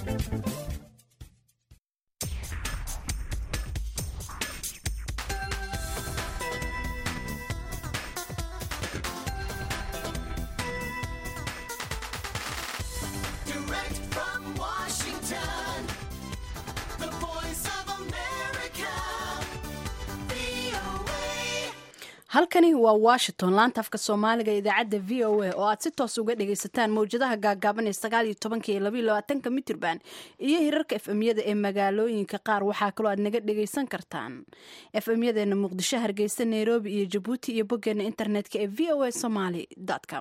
Direct from Washington, the voice of America, VOA. halkani waa washington laanta afka soomaaliga ee idaacadda v o a oo aad si toos uga dhagaysataan mawjadaha gaagaaban ee sagaal iyo tobanka iyo labaiyo labaatanka mitirban iyo hirarka efemyada ee magaalooyinka qaar waxaa kaloo aad naga dhagaysan kartaan efemyadeena muqdisho hargeysa nairobi iyo jabuuti iyo boggeena internetka ee v o a somaly com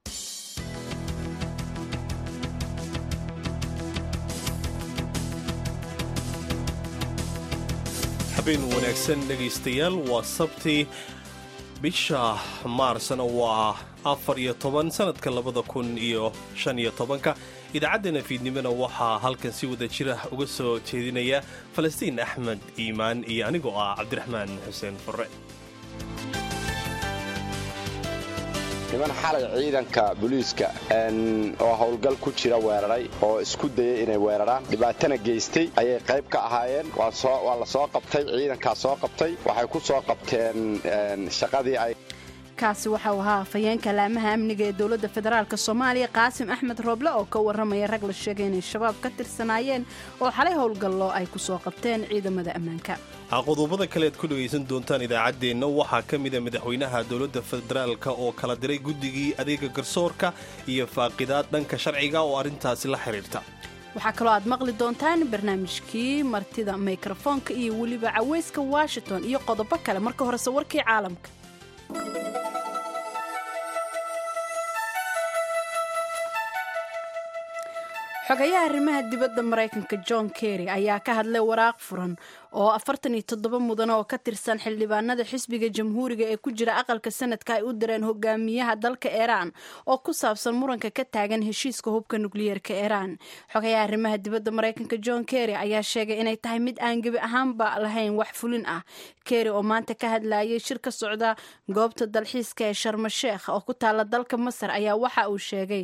habeen wanaagsan dhegaystayaal waa sabti bisha maarsna waa afar iyo toban sanadka labada kun iyo shan iyo tobanka idaacaddeenna fiidnimona waxaa halkan si wada jira uga soo jeedinaya falastiin axmed iimaan iyo anigoo ah cabdiraxmaan xuseen furre niman xalay ciidanka booliiska oo howlgal ku jira weeraray oo isku dayay inay weeraraan dhibaatana geystay ayay qayb ka ahaayeen waa la soo qabtay ciidankaa soo qabtay waxay ku soo qabteen shaqadii ay kaasi waxau ahaa afhayeenka laamaha amniga ee dowladda federaalk soomaaliya qaasim axmed rooble oo ka waramaya rag la sheegay inay shabaab ka tirsanaayeen oo xalay howlgallo ay ku soo qabteen ciidamada ammaanka qodobada kale aad ku dhegaysan doontaan idaacaddeenna waxaa ka mida madaxweynaha dowladda federaalka oo kala diray guddigii adeega garsoorka iyo faaqidaad dhanka sharciga oo arrintaasi la xidhiirta waxaa kaloo aad maqli doontaan barnaamijkii martida mikrofoonka iyo weliba caweyska washington iyo qodobo kale marka horese warkii caalamka xogayaha arrimaha dibadda maraykanka john kerry ayaa ka hadlay waraaq furan oo afartan iyo toddoba mudan oo ka tirsan xildhibaanada xisbiga jamhuuriga ee ku jira aqalka sanadka ay u direen hogaamiyaha dalka iiraan oo ku saabsan muranka ka taagan heshiiska hubka nukliyeerka iiraan xogayaha arrimaha dibadda maraykanka john kerry ayaa sheegay inay tahay mid aan gebi ahaanba lahayn wax fulin ah kerry oo maanta ka hadlayay shir ka socda goobta dalxiiska ee sharmasheekh oo ku taala dalka masar ayaa waxa uu sheegay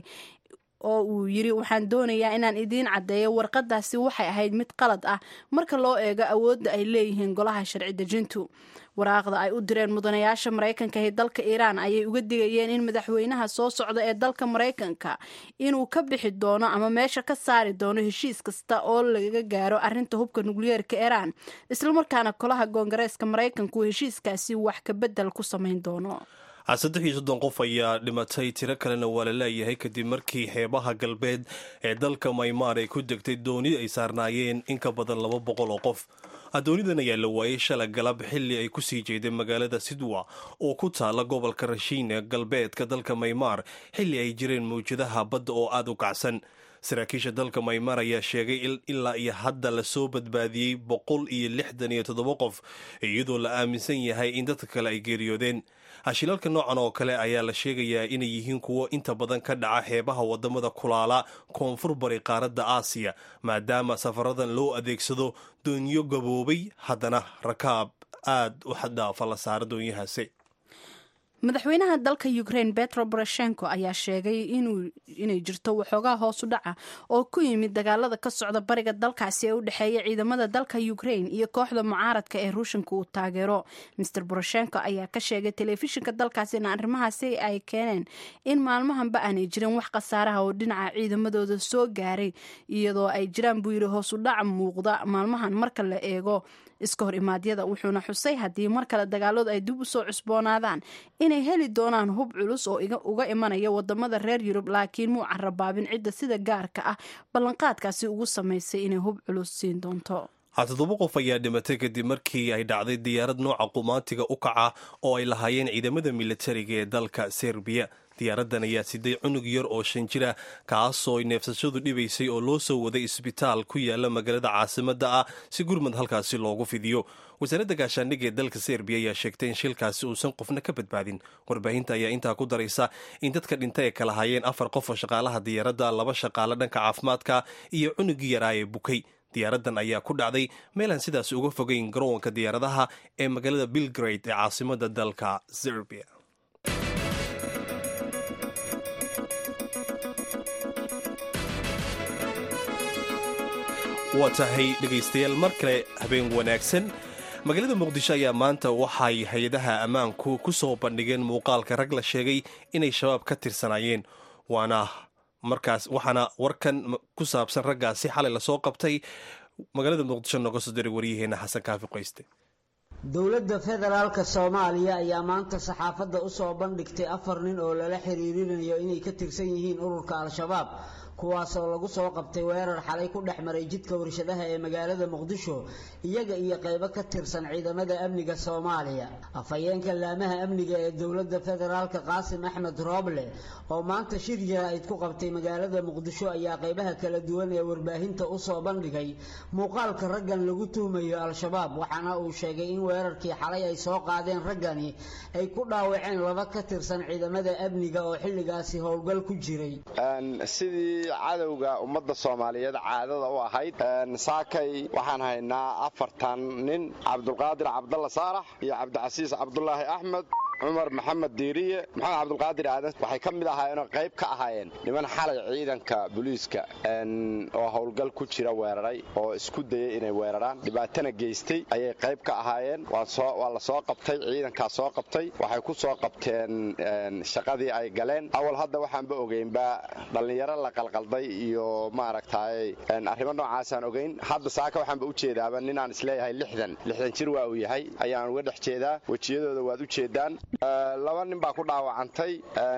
oo uu yiri waxaan doonayaa inaan idiin caddeeyo warqadaasi waxay ahayd mid qalad ah marka loo eego awoodda ay leeyihiin golaha sharci dejintu waraaqda ay u direen mudanayaasha maraykanka ee dalka iiraan ayay uga digayeen in madaxweynaha soo socda ee dalka maraykanka inuu ka bixi doono ama meesha ka saari doono heshiis kasta oo laga gaaro arrinta hubka nukliyeerka iiraan islamarkaana golaha koongareeska maraykanku heshiiskaasi wax ka bedel ku samayn doono saddex iyo soddon qof ayaa dhimatay tiro kalena waa la leeyahay kadib markii xeebaha galbeed ee dalka maymaar ay ku degtay dooni ay saarnaayeen in ka badan laba boqol oo qof doonidan ayaa la waayey shala galab xilli ay kusii jeeday magaalada sidwa oo ku taala gobolka rashiin ee galbeedka dalka maymaar xilli ay jireen mawjadaha badda oo aada u kacsan saraakiisha dalka maymar ayaa sheegay ilaa iyo hadda lasoo badbaadiyey boqol iyo lixdan iyo toddoba qof iyadoo la aaminsan yahay in dadka kale ay geeriyoodeen hashilalka noocan oo kale ayaa la sheegayaa inay yihiin kuwo inta badan ka dhaca xeebaha wadamada kulaala koonfur bari qaaradda aasiya maadaama safaradan loo adeegsado doonyo gaboobay haddana rakaab aad u xaddhaafa la saara doonyahaasi madaxweynaha dalka ukraine betro boroshenko ayaa sheegay inay jirto waxoogaa hoosu dhaca oo ku yimid dagaalada ka socda bariga dalkaasi ee u dhexeeya ciidamada dalka ukraine iyo kooxda mucaaradka ee ruushanka uu taageero master boroshenko ayaa ka sheegay telefishinka dalkaasi in arrimahaasi ay keeneen in maalmahanba aanay jirin wax khasaaraha oo dhinaca ciidamadooda soo gaaray iyadoo ay jiraan buu yidhi hoosu dhaca muuqda maalmahan marka la eego iska hor imaadyada wuxuuna xusay haddii mar kale dagaaladu ay dib u soo cusboonaadaan inay heli doonaan hub culus oo uga imanaya wadamada reer yurub laakiin muu carabaabin cidda sida gaarka ah ballanqaadkaasi ugu samaysay inay hub culus siin doonto toddoba qof ayaa dhimatay kadib markii ay dhacday diyaarad nooca qumaatiga u kaca oo ay lahaayeen ciidamada militariga ee dalka serbiya diyaaraddan ayaa siday cunug yar oo shan jira kaasoo neefsashadu dhibaysay oo loo soo waday isbitaal ku yaala magaalada caasimadda ah si gurmad halkaasi loogu fidiyo wasaaradda gaashaandhigga ee dalka serbiya ayaa sheegtay in shilkaasi uusan qofna ka badbaadin warbaahinta ayaa intaa ku daraysa in dadka dhintay ay kala hayeen afar qof oo shaqaalaha diyaaradda laba shaqaale dhanka caafimaadka iyo cunugii yaraa ee bukay diyaaraddan ayaa ku dhacday meelaan sidaas uga fogeyn garoonka diyaaradaha ee magaalada bilgrade ee caasimadda dalka serbiya waa tahay dhegaystayaal mar kale habeen wanaagsan magaalada muqdisho ayaa maanta waxay hay-adaha ammaanku ku soo bandhigeen muuqaalka rag la sheegay inay shabaab ka tirsanaayeen waana markaas waxaana warkan ku saabsan raggaasi xalay lasoo qabtay magaalada muqdisho nooga soo diray waryaheena xasan kaafi qoyste dowladda federaalka soomaaliya ayaa maanta saxaafadda usoo bandhigtay afar nin oo lala xiriirinayo inay ka tirsan yihiin ururka al-shabaab kuwaasoo lagu soo qabtay weerar xalay ku dhex maray jidka warshadaha ee magaalada muqdisho iyaga iyo qaybo ka tirsan ciidamada amniga soomaaliya afhayeenka laamaha amniga ee dowladda federaalka qaasim axmed rooble oo maanta shir jaraa'id ku qabtay magaalada muqdisho ayaa qaybaha kala duwan ee warbaahinta usoo bandhigay muuqaalka raggan lagu tuhmayo al-shabaab waxaana uu sheegay in weerarkii xalay ay soo qaadeen raggani ay ku dhaawaceen laba ka tirsan ciidamada amniga oo xilligaasi howlgal ku jiray sidii cadowga ummadda soomaaliyeed caadada u ahayd saakay waxaan haynaa afartan nin cabdulqaadir cabdalla saalax iyo cabdicasiis cabdulaahi axmed cumar maxamed diiriye maxamed cabdulqaadir aadan waxay ka mid ahaayeenoo qayb ka ahaayeen niman xalay ciidanka booliiska oo howlgal ku jira weeraray oo isku dayay inay weeraraan dhibaatana geystay ayay qayb ka ahaayeen waa la soo qabtay ciidankaa soo qabtay waxay ku soo qabteen shaqadii ay galeen awal hadda waxaanba ogeynba dhallinyaro la qalqalday iyo maaragtay arrimo noocaasaan ogeyn hadda saaka waxaanba ujeedaaba ninaan isleeyahay lixdan lixdan jir waa uu yahay ayaan uga dhex jeedaa wejiyadooda waad u jeedaan laba nin baa ku dhaawacantay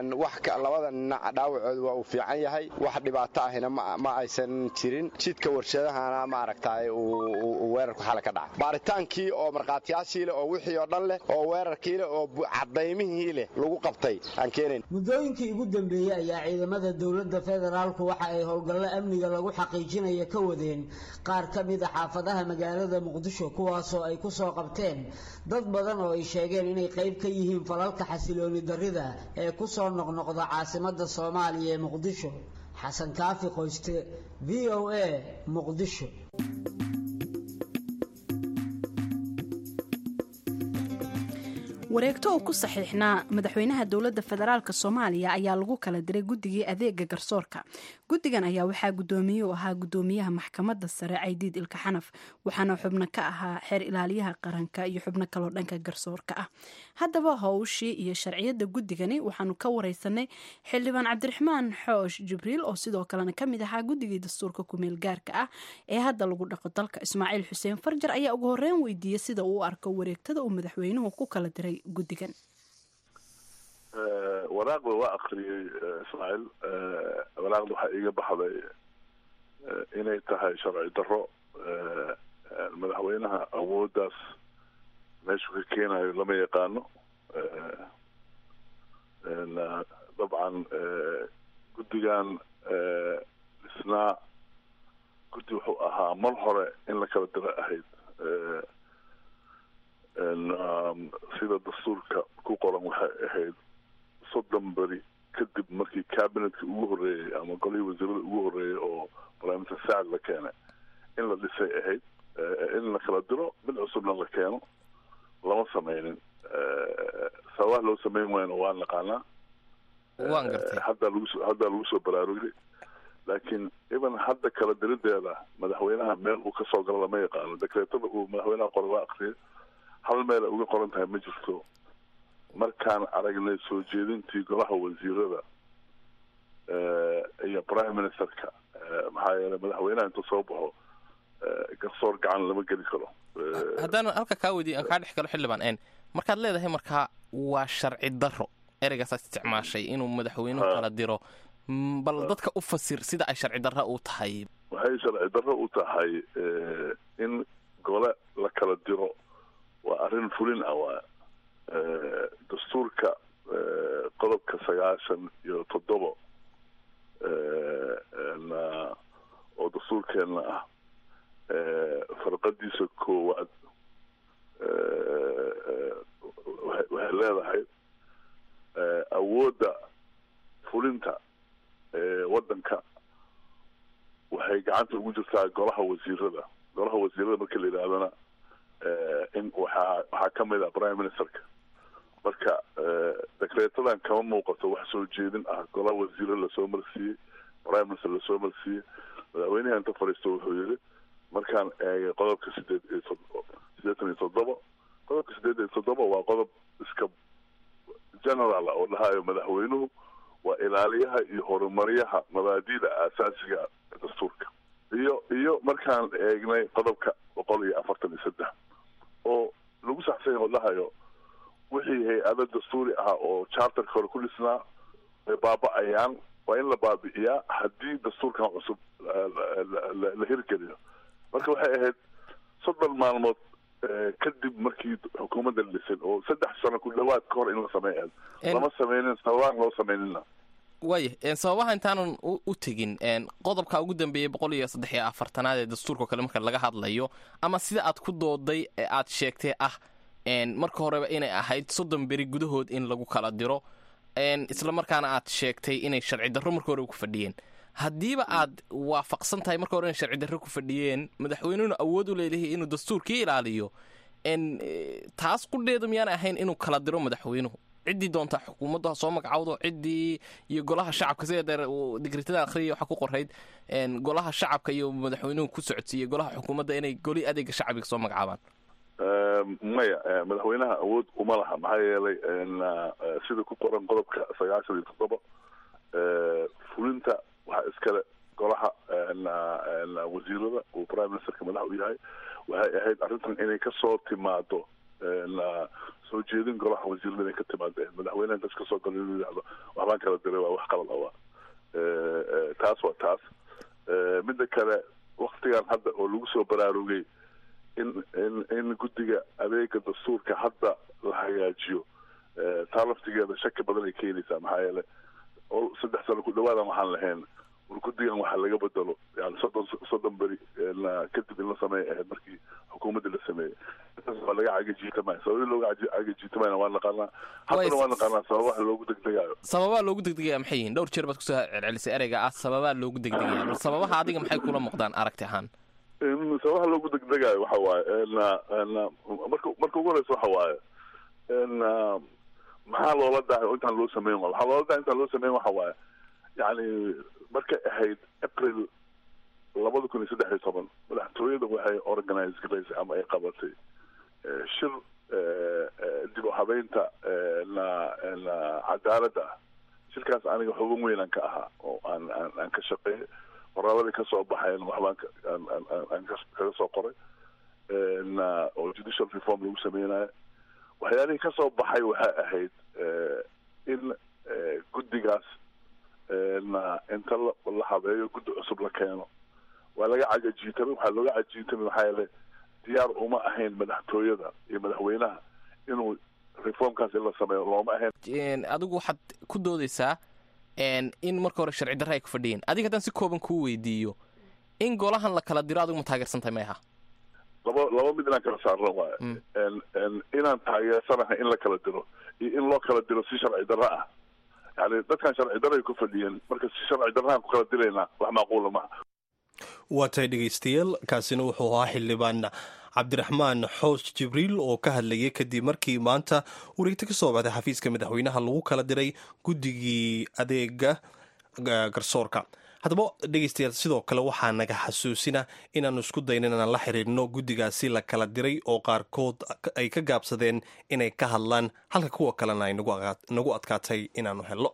labada nina dhaawacooda waa uu fiican yahay wax dhibaato ahina ma aysan jirin jidka warshadahana maaragtay uu weerarku xalay ka dhacay baaritaankii oo markhaatiyaashii leh oo wixii oo dhan leh oo weerarkii leh oo cadaymihii leh lagu qabtay aan keenayn muddooyinkii ugu dambeeyey ayaa ciidamada dowladda federaalku waxa ay howlgallo amniga lagu xaqiijinaya ka wadeen qaar ka mid a xaafadaha magaalada muqdisho kuwaasoo ay ku soo qabteen dad badan oo ay sheegeen inay qayb ka yihiin falalka xasilooni darrida ee ku soo noqnoqda caasimadda soomaaliya ee muqdisho xasan kaafi qoyste v o a muqdisho wareegto uu ku saxiixnaa madaxweynaha dowladda federaalk soomaaliya ayaa lagu kala diray guddigii adeega garsoorka guddigan ayaa waxaa guddoomiye u ahaa guddoomiyaha maxkamadda sare caydiid ilka xanaf waxaana xubno ka ahaa xeer ilaaliyaha qaranka iyo xubno kaloo dhanka garsoorka ah haddaba howshii iyo sharciyadda guddigani waxaanu ka wareysanay xildhibaan cabdiraxmaan xoosh jibriil oo sidoo kalena kamid ahaa guddigii dastuurka kumeel gaarka ah ee hadda lagu dhaqo dalka ismaaciil xuseen farjar ayaa ugu horeyn weydiiyey sida uu u arko wareegtada uu madaxweynuhu ku kala diray guddigan waraaqda waa akriyey ismaaciil waraaqda waxaa iiga baxday inay tahay sharci darro madaxweynaha awooddaas meeshuu ka keenayo lama yaqaano dabcan guddigan dhisnaa guddi wuxuu ahaa mar hore in la kala diro ahayd sida dastuurka ku qoran waxay ahayd soddon beri kadib markii cabinetka ugu horreeyey ama golihii wasiirada ugu horreeyey oo primister sacad la keenay in la dhisay ahayd in la kala diro mid cusubna la keeno lama sameynin sababaha loo sameyn waayna waan naqaanaa waan gartay haddaa lagu haddaa lagu soo baraarugay laakiin even hadda kala dirideeda madaxweynaha meel uu kasoo galo lama yaqaano dekreetada uu madaxweynaha qora waa akriyay hal meela uga qoran tahay ma jirto markaan aragnay soo jeedintii golaha wasiirada iyo prime ministerka maxaa yeelay madaxweynaha intuu soo baxo garsoor gacan lama geli karo haddaan halka kaa weydiy aan kaa dhex galo xildhibaan n markaad leedahay markaa waa sharci darro ereygaasaad isticmaashay inuu madaxweynuhu kala diro bal dadka u fasir sida ay sharci darro u tahay waxay sharci darro u tahay in gole la kala diro waa arrin fulin ah waa dastuurka qodobka sagaashan iyo toddobo oo dastuurkeenna ah farqadiisa koowaad waxay leedahay awoodda fulinta waddanka waxay gacanta ugu jirtaa golaha wasiirada golaha wasiirada marka la yidhahdana in waxaa waxaa ka mid ah prime ministerka marka dekreetadan kama muuqato wax soo jeedin ah golaha wasiire lasoo marsiiyey prime minister lasoo marsiiyey madaxweynaha inta fadhiisto wuxuu yidhi markaan eegay qodobka sideed iyo tod- siddeetan iyo toddoba qodobka sideed iyo toddoba waa qodob iska general oo dhahayo madaxweynuhu waa ilaaliyaha iyo horumaryaha mabaadida aasaasiga ee dastuurka iyo iyo markaan eegnay qodobka boqol iyo afartan iyo saddex oo lagu saxsan yahay oo dhahayo wixii hay-ado dastuuri ah oo charterka hore ku dhisnaa ay baaba'ayaan waa in la baabi'iyaa haddii dastuurkan cusub la- la- la- la hirgeliyo marka waxay ahayd soddon maalmood eh, kadib markii xukuumadda la dhisay oo saddex sano ku dhawaad ka hor in la sameeya En- lama sameynin sababaan loo sameynina waaya een, sababaha intaanan u u tegin een, qodobka ugu dambeeyey boqol iyo saddex iyo afartanaad ee dastuurka oo kale marka laga hadlayo ama sida aad ku dooday ee aad sheegtay ah een, marka horeba inay ahayd soddon beri gudahood in lagu kala diro een, isla markaana aad sheegtay inay sharci darro marka horeba ku fadhiyeen haddiiba aad waafaqsan tahay marka hore inay sharci darro ku fadhiyeen madaxweynuhuna awood u leeyahay inuu dastuurkii ilaaliyo n taas qudheedu miyaan ahayn inuu kala diro madaxweynuhu ciddii doontaa xukuumaddu ha soo magacawdo ciddii iyo golaha shacabka sida deer uu digritada akhriya waxaa ku qorayd n golaha shacabka iyo madaxweynuhu ku socodsiiyey golaha xukuumadda inay goli adeega shacbiga soo magacaabaan maya eh, madaxweynaha awood uma laha maxaa yeelay en, ah, eh, sida ku qoran qodobka sagaashan iyo toddoba eh, fulinta waxaa iskale golaha en, ah, en, ah, wasiirada uu prime ministerka madax u yahay waxay ahayd arrintan inay kasoo timaado en, ah, soo jeedin golaha wasiirada inay ka timaado eh, madaxweynaha intaas kasoo galo inuu yidhahdo waxbaan kala diray waa wax qalad awa taas waa taas Eh, midda kale waktigan hadda oo lagu soo baraarugay in in in guddiga adeega dastuurka hadda la hagaajiyo eh, taa laftigeeda shaki badan ay keenaysaa maxaa yeele oo saddex sano ku dhawaadan waxaan lahayn war guddigan waxa laga bedelo yani soddon soddon beri na kadib in la sameeya ahayd markii xukuumadda la sameeyey intaas waa laga cagajiitamaya sababii looga caji- cagajiitamayna waan naqaanaa haddana waan naqaanaa sababaha loogu degdegayo sababaa loogu degdegaya maxay yihiin dhowr jeer baad kusoo celcelisay ereyga ah sababaa loogu degdegaya bal sababaha adiga maxay kula muuqdaan aragti ahaan in sababaha loogu degdegayo waxa waaye na na marka marka ugu horeysa waxa waaye na maxaa loola dahay oo intaan loo sameyn waa waxaa loola dahay intaan loo sameyn waxa waaye yani markay ahayd april labada kun iyo saddex iyo toban madaxtooyada waxay organize garaysay ama ay qabatay eh, shir eh, eh, dib u habeynta eh, na na cadaaladda ah shirkaas aniga xogan weynaan ka ahaa oo aan aan aan ka shaqeeyay qoraaladii ka soo baxayn waxbaan ka- aan- aan- aan- aan ka- kaga soo qoray na oo judicial reform lagu sameynayo waxyaalihii ka soo baxay waxay ahayd eh, in eh, guddigaas eh, na inta la la habeeyo guddi cusub la keeno waa laga cagajiitamay waxaa looga cajiitamay maxaa yeele diyaar uma ahayn madaxtooyada iyo madaxweynaha inuu reformkaas in la sameeyo looma ahayn Een, adigu waxaad ku doodaysaa een, in marka hore sharci darre ay ku fadhiyeen adiga haddaan si kooban kuu weydiiyo in golahan la kala diro adigu ma taageersantahay may aha laba laba mid inaan kala saarno waayo Mm. En- en inaan taageersanahay in la kala diro iyo in loo kala diro si sharci darro ah yani dadkan sharci darro ay ku fadhiyeen marka si sharci darrahan ku kala diraynaa wax macquula maaha waa tahay dhegaystayaal kaasina wuxuu ahaa xildhibaan cabdiraxmaan xoos jibriil oo ka hadlayay kadib markii maanta wareegto ka soo baxday xafiiska madaxweynaha lagu kala diray guddigii adeega ga- garsoorka haddaba dhegaystayaal sidoo kale waxaa naga xasuusina inaannu isku dayno inaan la xiriirno guddigaasi la kala diray oo qaarkood ay ka gaabsadeen inay ka hadlaan halka kuwa kalena ay nagu aqaa- nagu adkaatay inaannu helno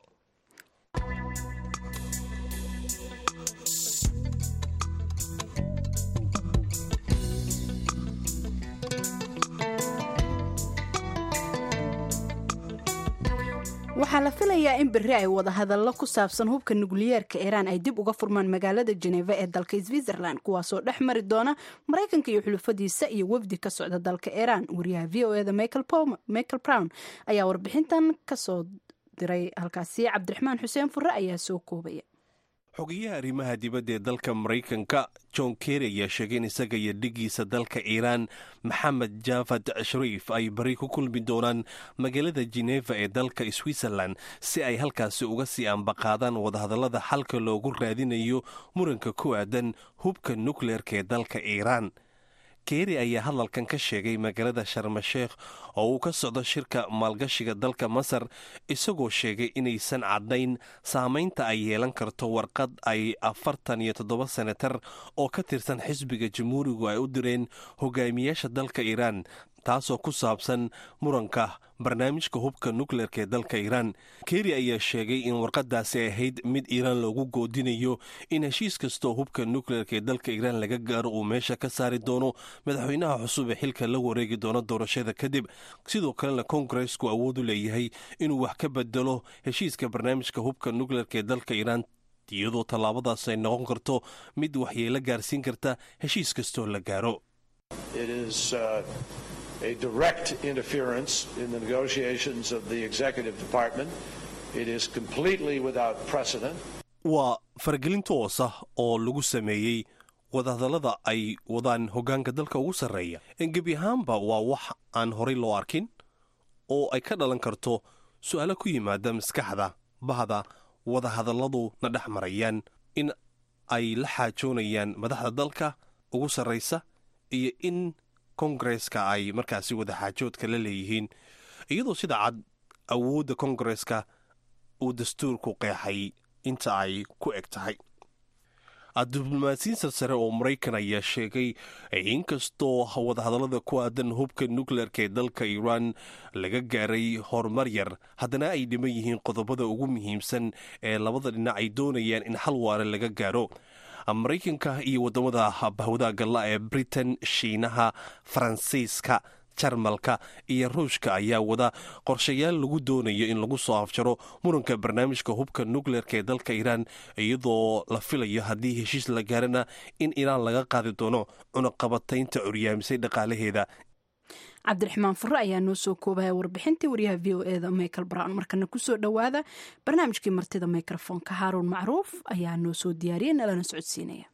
waxaa la filayaa in berri ay wada hadallo ku saabsan hubka nukliyeerka iiraan ay dib uga furmaan magaalada jeneva ee dalka switzerland kuwaasoo dhex mari doona maraykanka iyo xulufadiisa iyo wafdi ka socda dalka iiraan wariyaha v o eda michael brown ayaa warbixintan kasoo diray halkaasi cabdiraxmaan xuseen fure ayaa soo koobaya xogeyaha arrimaha dibadda ee dalka maraykanka john kerry ayaa sheegay in isaga iyo dhigiisa dalka iiraan maxamed javad shariif ay bari ku kulmi doonaan magaalada jeneva ee dalka switzerland si ay halkaasi uga sii ambaqaadaan wadahadallada xalka loogu raadinayo muranka ku aadan hubka nukleerka ee dalka iiraan keeri ayaa hadalkan ka sheegay magaalada sharmasheekh oo uu ka socdo shirka maalgashiga dalka masar isagoo sheegay inaysan caddayn saamaynta ay yeelan karto warqad ay afartan iyo toddoba senatar oo ka tirsan xisbiga jamhuurigu ay u direen hogaamiyaasha dalka iiraan taasoo ku saabsan muranka barnaamijka hubka nukleerka ee dalka iiraan keri ayaa sheegay in warqadaasi ahayd mid iiraan loogu goodinayo in heshiis kastoo hubka nukleerka ee dalka iiraan laga gaaro uu meesha ka saari doono madaxweynaha cusub ee xilka la wareegi doono doorashada kadib sidoo kalena kongaresku awood u leeyahay inuu wax ka bedelo heshiiska barnaamijka hubka nukleerka ee dalka iiraan iyadoo tallaabadaas ay noqon karto mid waxyeelo gaarsiin karta heshiis kastoo la gaaro a direct interference in the negotiations of the executive department. It is completely without precedent. waa faragelin toos ah oo lagu sameeyey wadahadallada ay wadaan hoggaanka dalka ugu sarreeya gebi ahaanba waa wax aan horay loo arkin oo ay ka dhalan karto su'aalo ku yimaada maskaxda bahda wadahadalladu na dhex marayaan in ay la xaajoonayaan madaxda dalka ugu sarraysa iyo in kongareska ay markaasi wadaxaajoodka la leeyihiin iyadoo sida cad awoodda kongareska uu dastuurku qeexay inta ay ku eg tahay diblomaasiyiin sarsare oo maraykan ayaa sheegay inkastoo wadahadallada ku aadan hubka nukleerka ee dalka iiraan laga gaaray horumar yar haddana ay dhiman yihiin qodobada ugu muhiimsan ee labada dhinac ay doonayaan in xal waare laga gaaro maraykanka iyo waddamada bahwadaha galla ee britain shiinaha faransiiska jarmalka iyo ruushka ayaa wada qorshayaal lagu doonayo in lagu soo afjaro muranka barnaamijka hubka nukleerka ee dalka iiraan iyadoo la filayo haddii heshiis la gaarana in iiraan laga qaadi doono cunaqabataynta curyaamisay dhaqaalaheeda cabdiraxmaan fure ayaa noo soo koobaya warbixintii waryaha v o eda michael brown markana kusoo dhowaada barnaamijkii martida mikrofoonka haaruun macruuf ayaa noo soo diyaariyay nalana socodsiinaya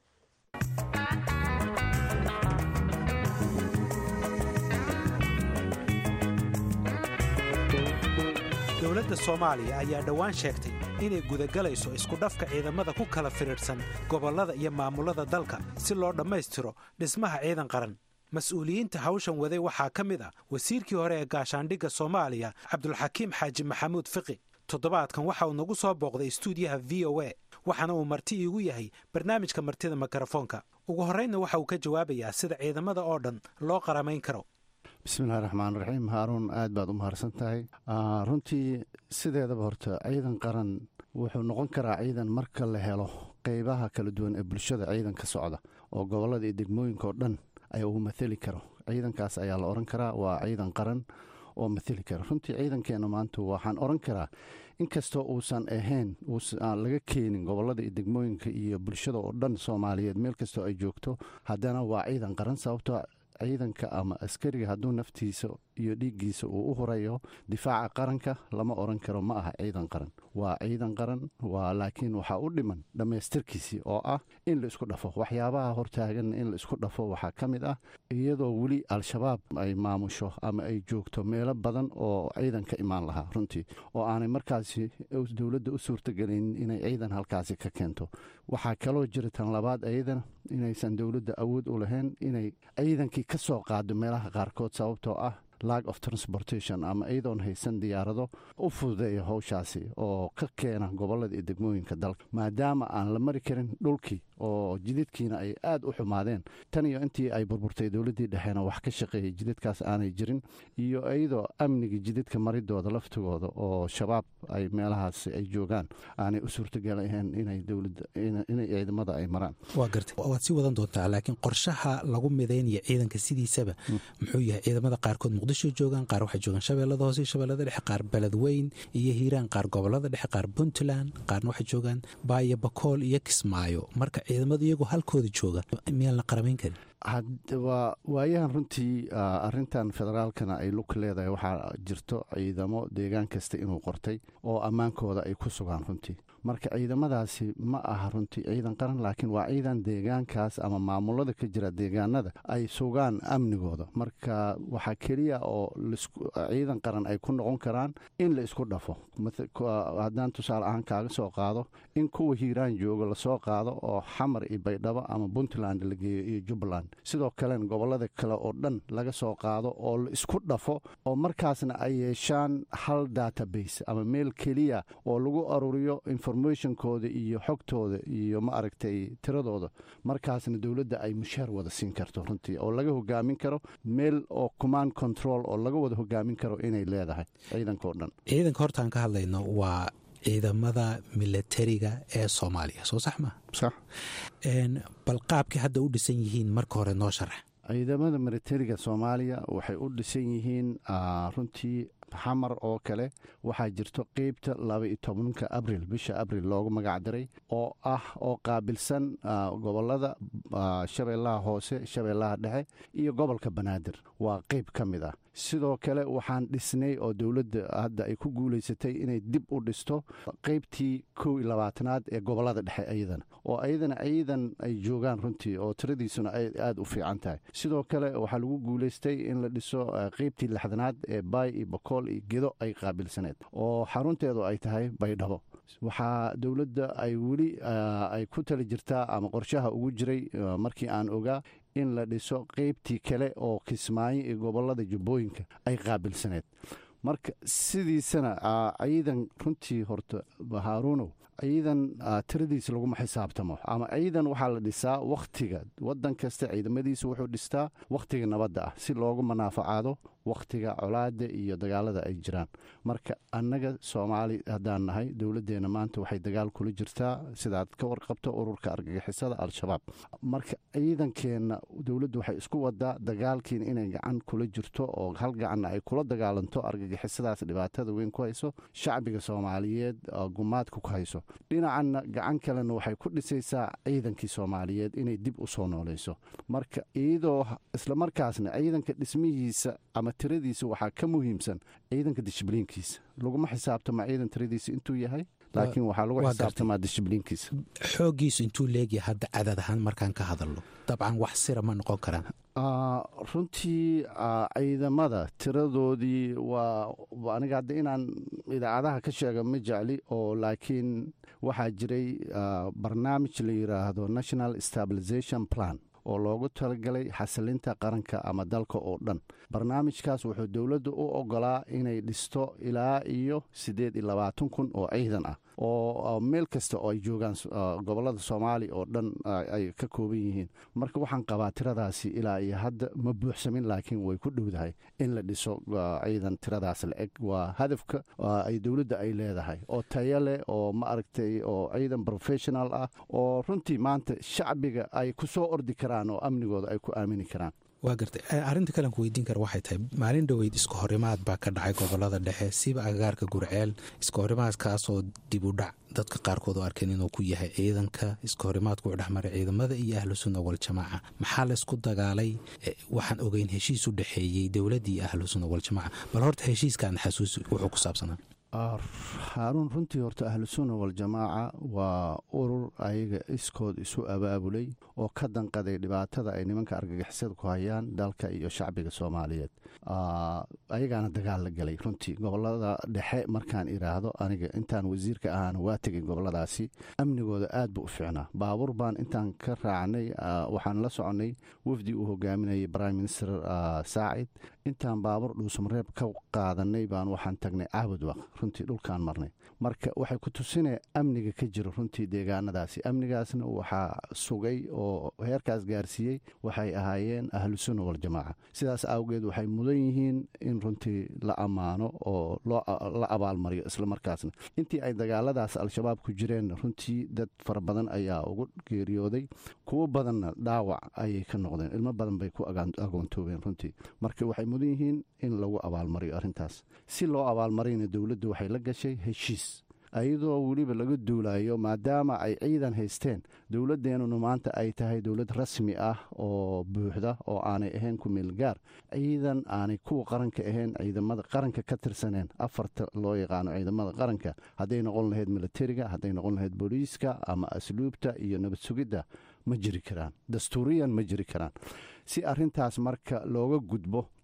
dowladda soomaaliya ayaa dhowaan sheegtay inay gudagalayso iskudhafka ciidamada ku kala firidhsan gobollada iyo maamullada dalka si loo dhammaystiro dhismaha ciidan qaran mas-uuliyiinta hawshan waday waxaa ka mid ah wasiirkii hore ee gaashaandhigga soomaaliya cabdulxakiim xaaji maxamuud fiqi toddobaadkan waxa uu nagu soo booqday istuudiyaha v o a waxaana uu marti iigu yahay barnaamijka martida mikrofoonka ugu horraynna waxa uu ka jawaabayaa sida ciidamada oo dhan loo qaramayn karo bismillahi raxmaan raxiim haaruun aad baad u mahadsan tahay runtii sideedaba horta ciidan qaran wuxuu noqon karaa ciidan marka la helo qeybaha kala duwan ee bulshada ciidan ka socda oo gobollada iyo degmooyinka oo dhan ay uu mathali karo ciidankaas ayaa la odhan karaa waa ciidan qaran oo mathali kara runtii ciidankeenna maanta waxaan odhan karaa inkastoo uusan ahayn aan laga keenin gobollada iyo degmooyinka iyo bulshada oo dhan soomaaliyeed meel kastoo ay joogto haddana waa ciidan qaran sababtoo ciidanka ama askariga hadduu naftiisa iyo dhiiggiisa uu u hurayo difaaca qaranka lama odhan karo ma aha ciidan qaran waa ciidan qaran waa laakiin waxaa u dhiman dhammaystirkiisii oo ah in la isku dhafo waxyaabaha hortaagan in la isku dhafo waxaa ka mid ah iyadoo weli al-shabaab ay maamusho ama ay joogto meelo badan oo ciidan ka imaan lahaa runtii oo aanay markaasi dowladda u suurtagelin inay ciidan halkaasi ka keento waxaa kaloo jira tan labaad ayadana inaysan dowladda awood u lahayn inay ciidankii ka soo qaado meelaha qaarkood sababtoo ah lag of transportation ama iyadoon haysan diyaarado u fududeeya howshaasi oo ka keena gobollada iyo degmooyinka dalka maadaama aan la mari karin dhulkii oo jididkiina ay aad u xumaadeen tan iyo intii ay burburtay dowladdii dhexeena wax ka shaqeeyay jididkaas aanay jirin iyo iyadoo amniga jididka maridooda laftigooda oo shabaab ay meelahaas ay joogaan aanay u suurtagalahayn inay dowladda inay ciidamada ay maraan waa gartay waad sii wadan doontaa laakiin qorshaha lagu midaynaya ciidanka sidiisaba muxuu yahay ciidamada qaarkood muqdisho joogaan qaar waxay joogaan shabeellada hoose iyo shabeellada dhexe qaar beledweyn iyo hiiraan qaar gobollada dhexe qaar puntland qaarna waxay joogaan baayo bakool iyo kismaayo marka ciidamadu iyagoo halkooda jooga miyaan la qaramayn karin waa waayahan runtii arintan federaalkana ay lug leedahay waxaa jirto ciidamo deegaan kasta inuu qortay oo ammaankooda ay ku sugaan runtii marka ciidamadaasi ma aha runtii ciidan qaran laakiin waa ciidan deegaankaas ama maamulada ka jira deegaanada ay sugaan amnigooda marka waxaa keliya oo ciidan qaran ay ku noqon karaan in la isku dhafo haddaan tusaale ahaan kaaga soo qaado in kuwa hiiraan jooga lasoo qaado oo xamar iyo baydhabo ama puntland la geeyo iyo jubbaland sidoo kalena gobollada kale oo dhan laga soo qaado oo la isku dhafo oo markaasna ay yeeshaan hal database ama meel keliya oo lagu aruriyo informationkooda iyo xogtooda iyo ma aragtay tiradooda markaasna dowladda ay mushaar wada siin karto runtii oo laga hogaamin karo meel oo command control oo laga wada hogaamin karo inay leedahay ciidanka oo dhan ciidanka hortaan ka hadlayno waa ciidamada milatariga ee soomaaliya soo sax ma sax bal qaabkii hadda u dhisan yihiin marka hore noo sharax ciidamada militariga soomaaliya waxay u dhisan yihiin runtii xamar oo kale waxaa jirto qeybta laba-iyo tobanka abril bisha abril loogu magac diray oo ah oo qaabilsan gobolada shabeellaha hoose shabeellaha dhexe iyo gobolka banaadir waa qeyb ka mid ah sidoo kale waxaan dhisnay oo dowladda hadda ay ku guulaysatay inay dib u dhisto qeybtii kow iyo labaatanaad ee gobolada dhexe iyadana oo ayadana ciidan ay joogaan runtii oo tiradiisuna ay aada u fiican tahay sidoo kale waxaa lagu guulaystay in la dhiso qeybtii lixdanaad ee baay iyo bokool iyo gedo ay qaabilsaneed oo xarunteedu ay tahay baydhabo waxaa dowladda ay weli ay ku tali jirtaa ama qorshaha ugu jiray markii aan ogaa in la dhiso qeybtii kale oo kismaayo iyo gobolada jubbooyinka ay qaabilsaneed marka sidiisana ciidan runtii horta haaruunow ciidan tiradiisa laguma xisaabtamo ama ciidan waxaa la dhisaa wakhtiga waddan kasta ciidamadiisa wuxuu dhistaa wakhtiga nabadda ah si loogu manaafacaado wakhtiga colaada iyo dagaalada ay jiraan marka annaga soomaali haddaan nahay dowladdeenna maanta waxay dagaal kula jirtaa sidaad ka warqabto ururka argagixisada al-shabaab marka ciidankeenna dowladdu waxay isku wadaa dagaalkiina inay gacan kula jirto oo hal gacanna ay kula dagaalanto argagixisadaas dhibaatada weyn ku hayso shacbiga soomaaliyeed gumaadka ku hayso dhinacanna gacan kalena waxay ku dhisaysaa ciidankii soomaaliyeed inay dib u soo noolayso marka iyadoo islamarkaasna ciidanka dhismihiisa ama tiradiisa waxaa ka muhiimsan ciidanka dishibliinkiisa laguma xisaabtama ciidan tiradiisa intuu yahay laakiin waxaa lagu xisaabtamaa dishibliinkiisa xooggiisu intuu leegyahay hadda cadad ahaan markaan ka hadalno dabcan wax sira ma noqon karaan runtii ciidamada tiradoodii waa aniga hadda inaan idaacadaha ka sheega ma jecli oo laakiin waxaa jiray barnaamij la yidhaahdo national stabilization plan oo loogu talagalay xasilinta qaranka ama dalka oo dhan barnaamijkaas wuxuu dowladda u ogolaa inay dhisto ilaa iyo siddeed iyo labaatan kun oo ciidan ah oo meel kasta oo ay joogaan gobollada soomaaliya oo dhan ay ka kooban yihiin marka waxaan qabaa tiradaasi ilaa iyo hadda ma buuxsamin laakiin way ku dhowdahay in la dhiso ciidan tiradaas la eg waa hadafka ay dowladda ay leedahay oo tayo leh oo ma aragtay oo ciidan professional ah oo runtii maanta shacbiga ay ku soo ordi karaan oo amnigooda ay ku aamini karaan waa gartay arrinta kalen ku weydiin kara waxay tahay maalin dhoweyd iska horimaad baa ka dhacay gobolada dhexe siba agagaarka gurceel iska horimaadkaasoo dib u dhac dadka qaarkood oo arkeen inuu ku yahay ciidanka iska horimaadku u dhexmaray ciidamada iyo ahlu sunna waljamaaca maxaa laysku dagaalay waxaan ogeyn heshiis u dhexeeyey dowladda iyo ahlu sunna waljamaaca bal horta heshiiskaan xasuus wuxuu ku saabsanaa haaruun runtii horta ahlusunna waljamaaca waa urur ayaga iskood isu abaabulay oo ka danqaday dhibaatada ay nimanka argagixisada ku hayaan dalka iyo shacbiga soomaaliyeed ayagaana dagaal la galay runtii gobolada dhexe markaan iraahdo aniga intaan wasiirka ahaana waa tegay goboladaasi amnigooda aad buu u fiicnaa baabuur baan intaan ka raacnay waxaan la soconay wafdi uu hogaaminayay prime minister saacid intaan baabuur dhuusamareeb ka qaadanay baan waxaan tagnay caabudwaq runtii dhulkaan marnay marka waxay ku tusinaya amniga ka jiro runtii deegaanadaasi amnigaasna waxaa sugay oo heerkaas gaarsiiyey waxay ahaayeen ahlusunna waljamaaca sidaas awgeed waxay mudan yihiin in runtii la ammaano oo la abaalmariyo islamarkaasna intii ay dagaaladaas al-shabaab ku jireen runtii dad fara badan ayaa ugu geeriyooday kuwo badanna dhaawac ayay ka noqdeen ilmo badan bay ku agoontoobeen runtii marka waxay mudan yihiin in lagu abaalmariyo arrintaas si loo abaalmariyna dowladdu waxay la gashay heshiis ayadoo weliba laga duulayo maadaama ay ciidan haysteen dowladdeenuna maanta ay tahay dowlad rasmi ah oo buuxda oo aanay ahayn ku meelgaar ciidan aanay kuwa qaranka ahayn ciidamada qaranka ka tirsaneen afarta loo yaqaano ciidamada qaranka hadday noqon lahayd militariga hadday noqon lahayd booliiska ama asluubta iyo nabad sugidda ma jiri karaan dastuuriyan ma jiri karaan si arintaas marka looga gudbo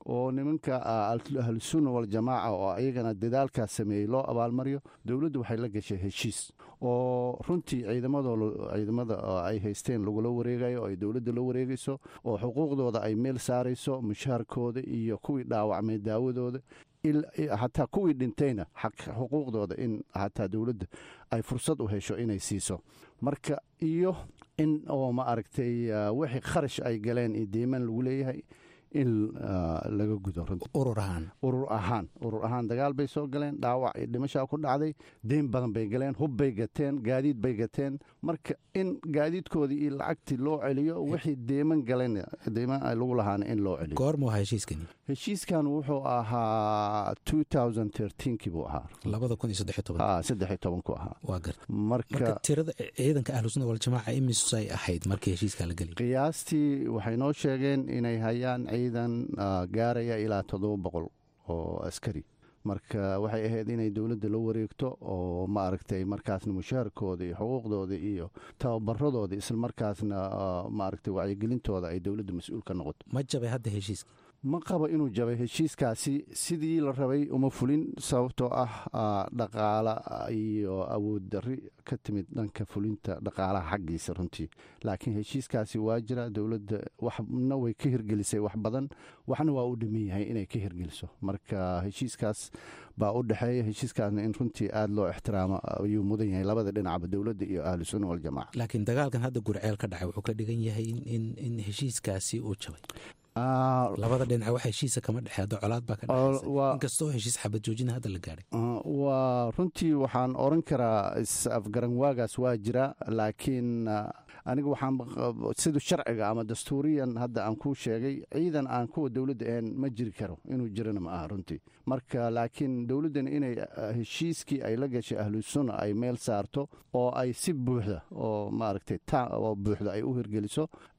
oo nimanka ahlusunna waljamaaca oo ayagana dadaalkaas sameeyey loo abaalmariyo dowladdu waxay la gashay heshiis oo runtii ciidamada ay haysteen lagula wareegayo oo ay dowladda la wareegayso oo xuquuqdooda ay meel saarayso mushaharkooda iyo kuwii dhaawacmay daawadooda hataa kuwii dhintayna xuquuqdooda in hataa dowladda ay fursad u hesho inay siiso marka iyo in oo ma aragtay wixii kharash ay galeen iyo deemaan lagu leeyahay in laga gudo urur ahaan urur ahaan urur ahaan dagaal bay soo galeen dhaawac iyo dhimashaa ku dhacday deyn badan bay galeen hub bay gateen gaadiid bay gateen marka in gaadiidkoodii iyo lacagtii loo celiyo wixii deeman galeen deeman ay lagu lahaana in loo celiyo goormuu ahaa heshiiskani heshiiskan wuxuu ahaa kii buu ahaa saddex tobanku ahaa waa garta marka marka tirada ciidanka ahlusunna waljamaaca imisay ahayd markii heshiiska la geliy qiyaastii waxay noo sheegeen inay hayaan ciidan gaaraya ilaa toddoba boqol oo askari marka waxay ahayd inay dowladda la wareegto oo ma aragtay markaasna mushaharkooda iyo xuquuqdooda iyo tababaradooda islamarkaasna maaragtay wacyigelintooda ay dowladda mas-uul ka noqoto ma jabay hadda heshiiska ma qabo inuu jabay heshiiskaasi sidii la rabay uma fulin sababtoo ah dhaqaala iyo awood dari ka timid dhanka fulinta dhaqaalaha xaggiisa runtii laakiin heshiiskaasi waa jira dowladda waxna way ka hirgelisay wax badan waxna waa u dhiman yahay inay ka hirgeliso marka heshiiskaas baa u dhexeeya heshiiskaasna in runtii aada loo ixtiraamo ayuu mudan yahay labada dhinacba dowladda iyo ahlu sunna waljamaca laakiin dagaalkan hadda gurceel ka dhacay wuxuu ka dhigan yahay in heshiiskaasi uu jabay labada dhinac wax heshiisa kama dhexe hadda colaad baa ka dhexaysa inkastoo heshiis xabad joojina hadda la gaadhay waa runtii waxaan oran karaa is-afgaran waagaas waa jira laakiin aniga waxaan sida sharciga ama dastuuriyan hadda aan kuu sheegay ciidan aan kuwa dowladda ahayn ma jiri karo inuu jirana ma aha runtii marka laakiin dowladdan inay heshiiskii ay la gashay ahlusunna ay meel saarto oo ay si buuxda oo maaragtay oo buuxda ay u hirgeliso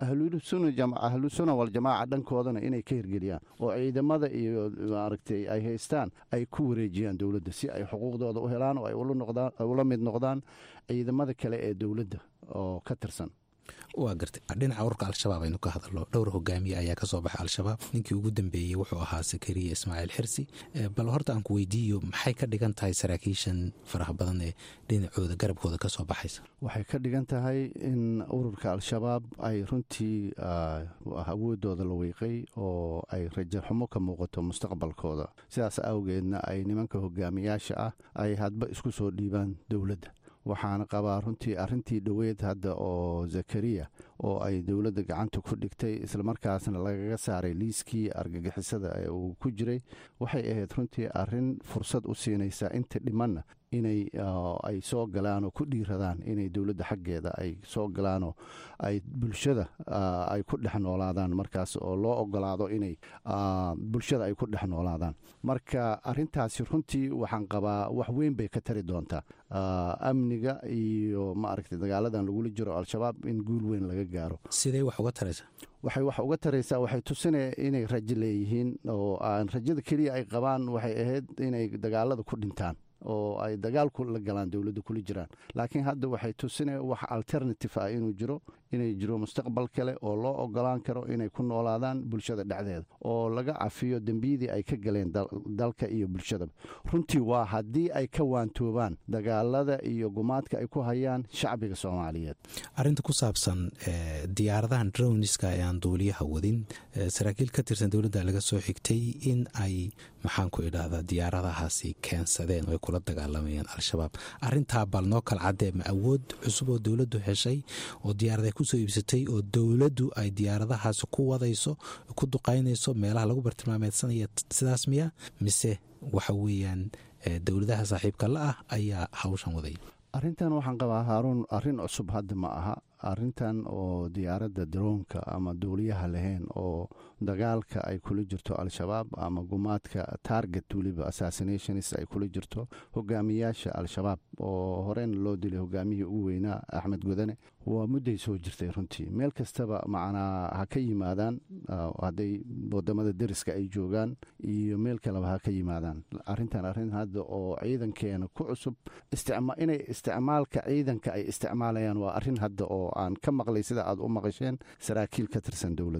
ahlusunna waljamaaca dhankoodana inay ka hirgeliyaan oo ciidamada iyo maaragtay ay haystaan ay ku wareejiyaan dowladda si ay xuquuqdooda u helaan oo ay ula mid noqdaan ciidamada kale ee dowladda oo ka tirsan waa gartay dhinaca ururka al-shabaab aynu ka hadalno dhowr hogaamiye ayaa kasoo baxay al-shabaab ninkii ugu dambeeyey wuxuu ahaa sakariya ismaaciil xirsi bal horta aan ku weydiiyo maxay ka dhigan tahay saraakiishan faraha badan ee dhinacooda garabkooda kasoo baxaysa waxay ka dhigan tahay in ururka al-shabaab ay runtii awoodooda la weyqay oo ay rajaxumo ka muuqato mustaqbalkooda sidaas awgeedna ay nimanka hogaamiyaasha ah ay hadba isku soo dhiibaan dowladda waxaana qabaa runtii arrintii dhoweed hadda oo zakariya oo ay dowladda gacanta ku dhigtay islamarkaasna lagaga saaray liiskii argagixisada ee uu ku jiray waxay ahayd runtii arrin fursad u siinaysa inta dhimanna inay ay soo galaanoo ku dhiiradaan inay dowladda xaggeeda ay soo galaanoo ay bulshada ay ku dhex noolaadaan markaas oo loo ogolaado inay bulshada ay ku dhex noolaadaan marka arintaasi runtii waxaan qabaa wax weyn bay ka tari doontaa amniga iyo maaragtay dagaaladan lagula jiro al-shabaab in guul weyn laga gaaro sidee wax uga taraysaa waxay wax uga taraysaa waxay tusinaya inay rajo leeyihiin oo aan rajada keliya ay qabaan waxay ahayd inay dagaalada ku dhintaan oo ay dagaalku la galaan dowladda kula jiraan laakiin hadda waxay tusinaya wax alternative ah inuu jiro inay jiro mustaqbal kale oo loo ogolaan karo inay ku noolaadaan bulshada dhexdeeda oo laga cafiyo dembiyadii ay ka galeen dalka iyo bulshadaba runtii waa haddii ay ka waantoobaan dagaalada iyo gumaadka ay ku hayaan shacbiga soomaaliyeed arinta ku saabsan diyaaradahan drowniska ee aan duuliyaha wadin saraakiil ka tirsan dowladda laga soo xigtay in ay maxaan ku idhaahdaa diyaaradahaasi keensadeen oo ay kula dagaalamayeen al-shabaab arintaa bal noo kala caddee ma awood cusub oo dowladdu heshay oo diyaarada kusoo iibsatay oo dowladdu ay diyaaradahaasi ku wadayso ku duqaynayso meelaha lagu bartilmaameedsanaya sidaas miya mise waxa weeyaan dowladaha saaxiibka la ah ayaa hawshan waday arrintan waxaan qabaa haaruun arrin cusub hadda ma aha arrintan oo diyaaradda daroonka ama duuliyaha lahayn oo dagaalka ay kula jirto al-shabaab ama gumaadka target weliba assassinations ay kula jirto hogaamiyaasha al-shabaab oo horeyna loo dilay hogaamiyihii ugu weynaa axmed godane waa mudday soo jirtay runtii meel kastaba macnaa ha ka yimaadaan hadday wadamada deriska ay joogaan iyo meel kaleba ha ka yimaadaan arrintan arrin hadda oo ciidankeena ku cusub inay isticmaalka ciidanka ay isticmaalayaan waa arrin hadda oo aan ka maqlay sida aad u maqasheen saraakiil ka tirsan dowladda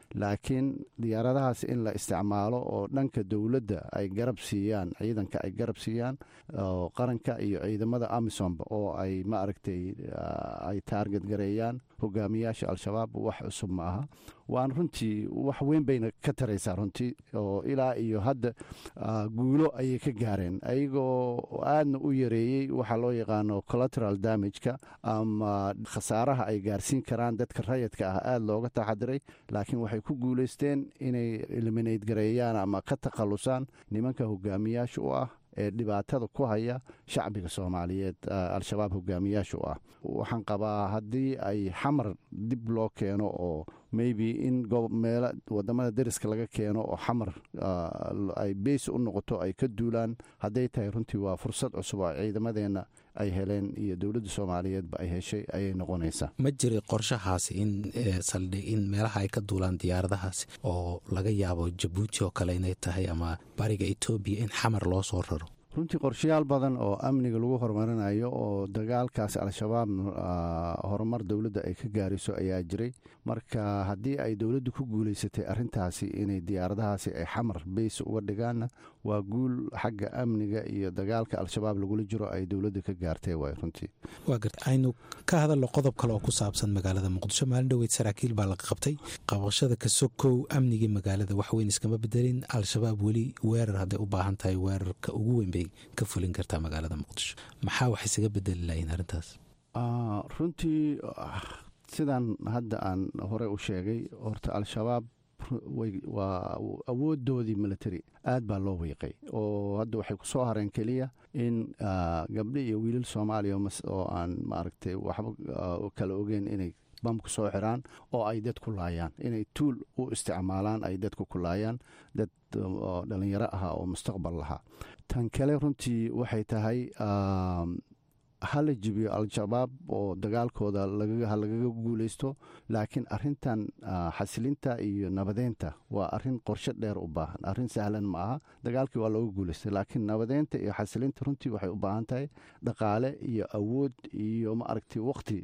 laakiin diyaaradahaas in la isticmaalo oo dhanka dowladda ay garab siiyaan ciidanka ay garab siiyaan oo qaranka iyo ciidamada amisomba oo ay ma aragtay ay taarget gareeyaan hogaamiyaasha al-shabaab wax cusub ma aha waan runtii wax weyn bayna ka taraysaa runtii oo ilaa iyo hadda guulo ayay ka gaareen ayagoo aadna u yareeyey waxaa loo yaqaano collateral damageka ama khasaaraha ay gaarsiin karaan dadka rayadka ah aada looga taxadiray laakiin waxay ku guulaysteen inay eliminate gareeyaan ama ka takhallusaan nimanka hogaamiyaasha u ah ee dhibaatada ku haya shacbiga soomaaliyeed al-shabaab hogaamiyaasha u ah waxaan qabaa haddii ay xamar dib loo keeno oo maybe in meelo wadamada deriska laga keeno oo xamar ay beys u noqoto ay ka duulaan hadday tahay runtii waa fursad cusub oo ciidamadeenna ay heleen iyo dowladda soomaaliyeedba ay heshay ayay noqonaysaa ma jiray qorshahaasi in saldhig in meelaha ay ka duulaan diyaaradahaasi oo laga yaabo jabuuti oo kale inay tahay ama bariga etoobiya in xamar loo soo raro runtii qorshayaal badan oo amniga lagu horumarinayo oo dagaalkaas al-shabaab horumar dowladda ay ka gaarayso ayaa jiray marka haddii ay dowladdu ku guulaysatay arrintaasi inay diyaaradahaasi ay xamar beysa uga dhigaanna waa guul xagga amniga iyo dagaalka al-shabaab lagula jiro ay dowladda ka gaartay waay runtii waa garta aynu ka hadalno qodob kale oo ku saabsan magaalada muqdisho maalin dhoweyd saraakiil baa laga qabtay qabashada ka sokow amnigii magaalada waxweyn iskama bedelin al-shabaab weli weerar hadday u baahan tahay weerarka ugu weyn bay ka fulin kartaa magaalada muqdisho maxaa wax isaga bedeli lahayn arrintaas runtii sidaan hadda aan hore u sheegay horta al-shabaab waa awoodoodii military aad baa loo wiiqay oo hadda waxay ku soo hareen keliya in gabdho iyo wiilal soomaaliya oo aan maaragtay waxba kala ogeyn inay bamku soo xiraan oo ay dad ku laayaan inay tuul u isticmaalaan ay dadku ku laayaan dad dhalinyaro ahaa oo mustaqbal lahaa tan kale runtii waxay tahay hala jibiyo al-shabaab oo dagaalkooda ha lagaga guulaysto laakiin arintan xasilinta iyo nabadeynta waa arin qorshe dheer u baahan arin sahlan ma aha dagaalkii waa looga guulaystay laakiin nabadeynta iyo xasilinta runtii waxay u baahan tahay dhaqaale iyo awood iyo ma aragtay waqti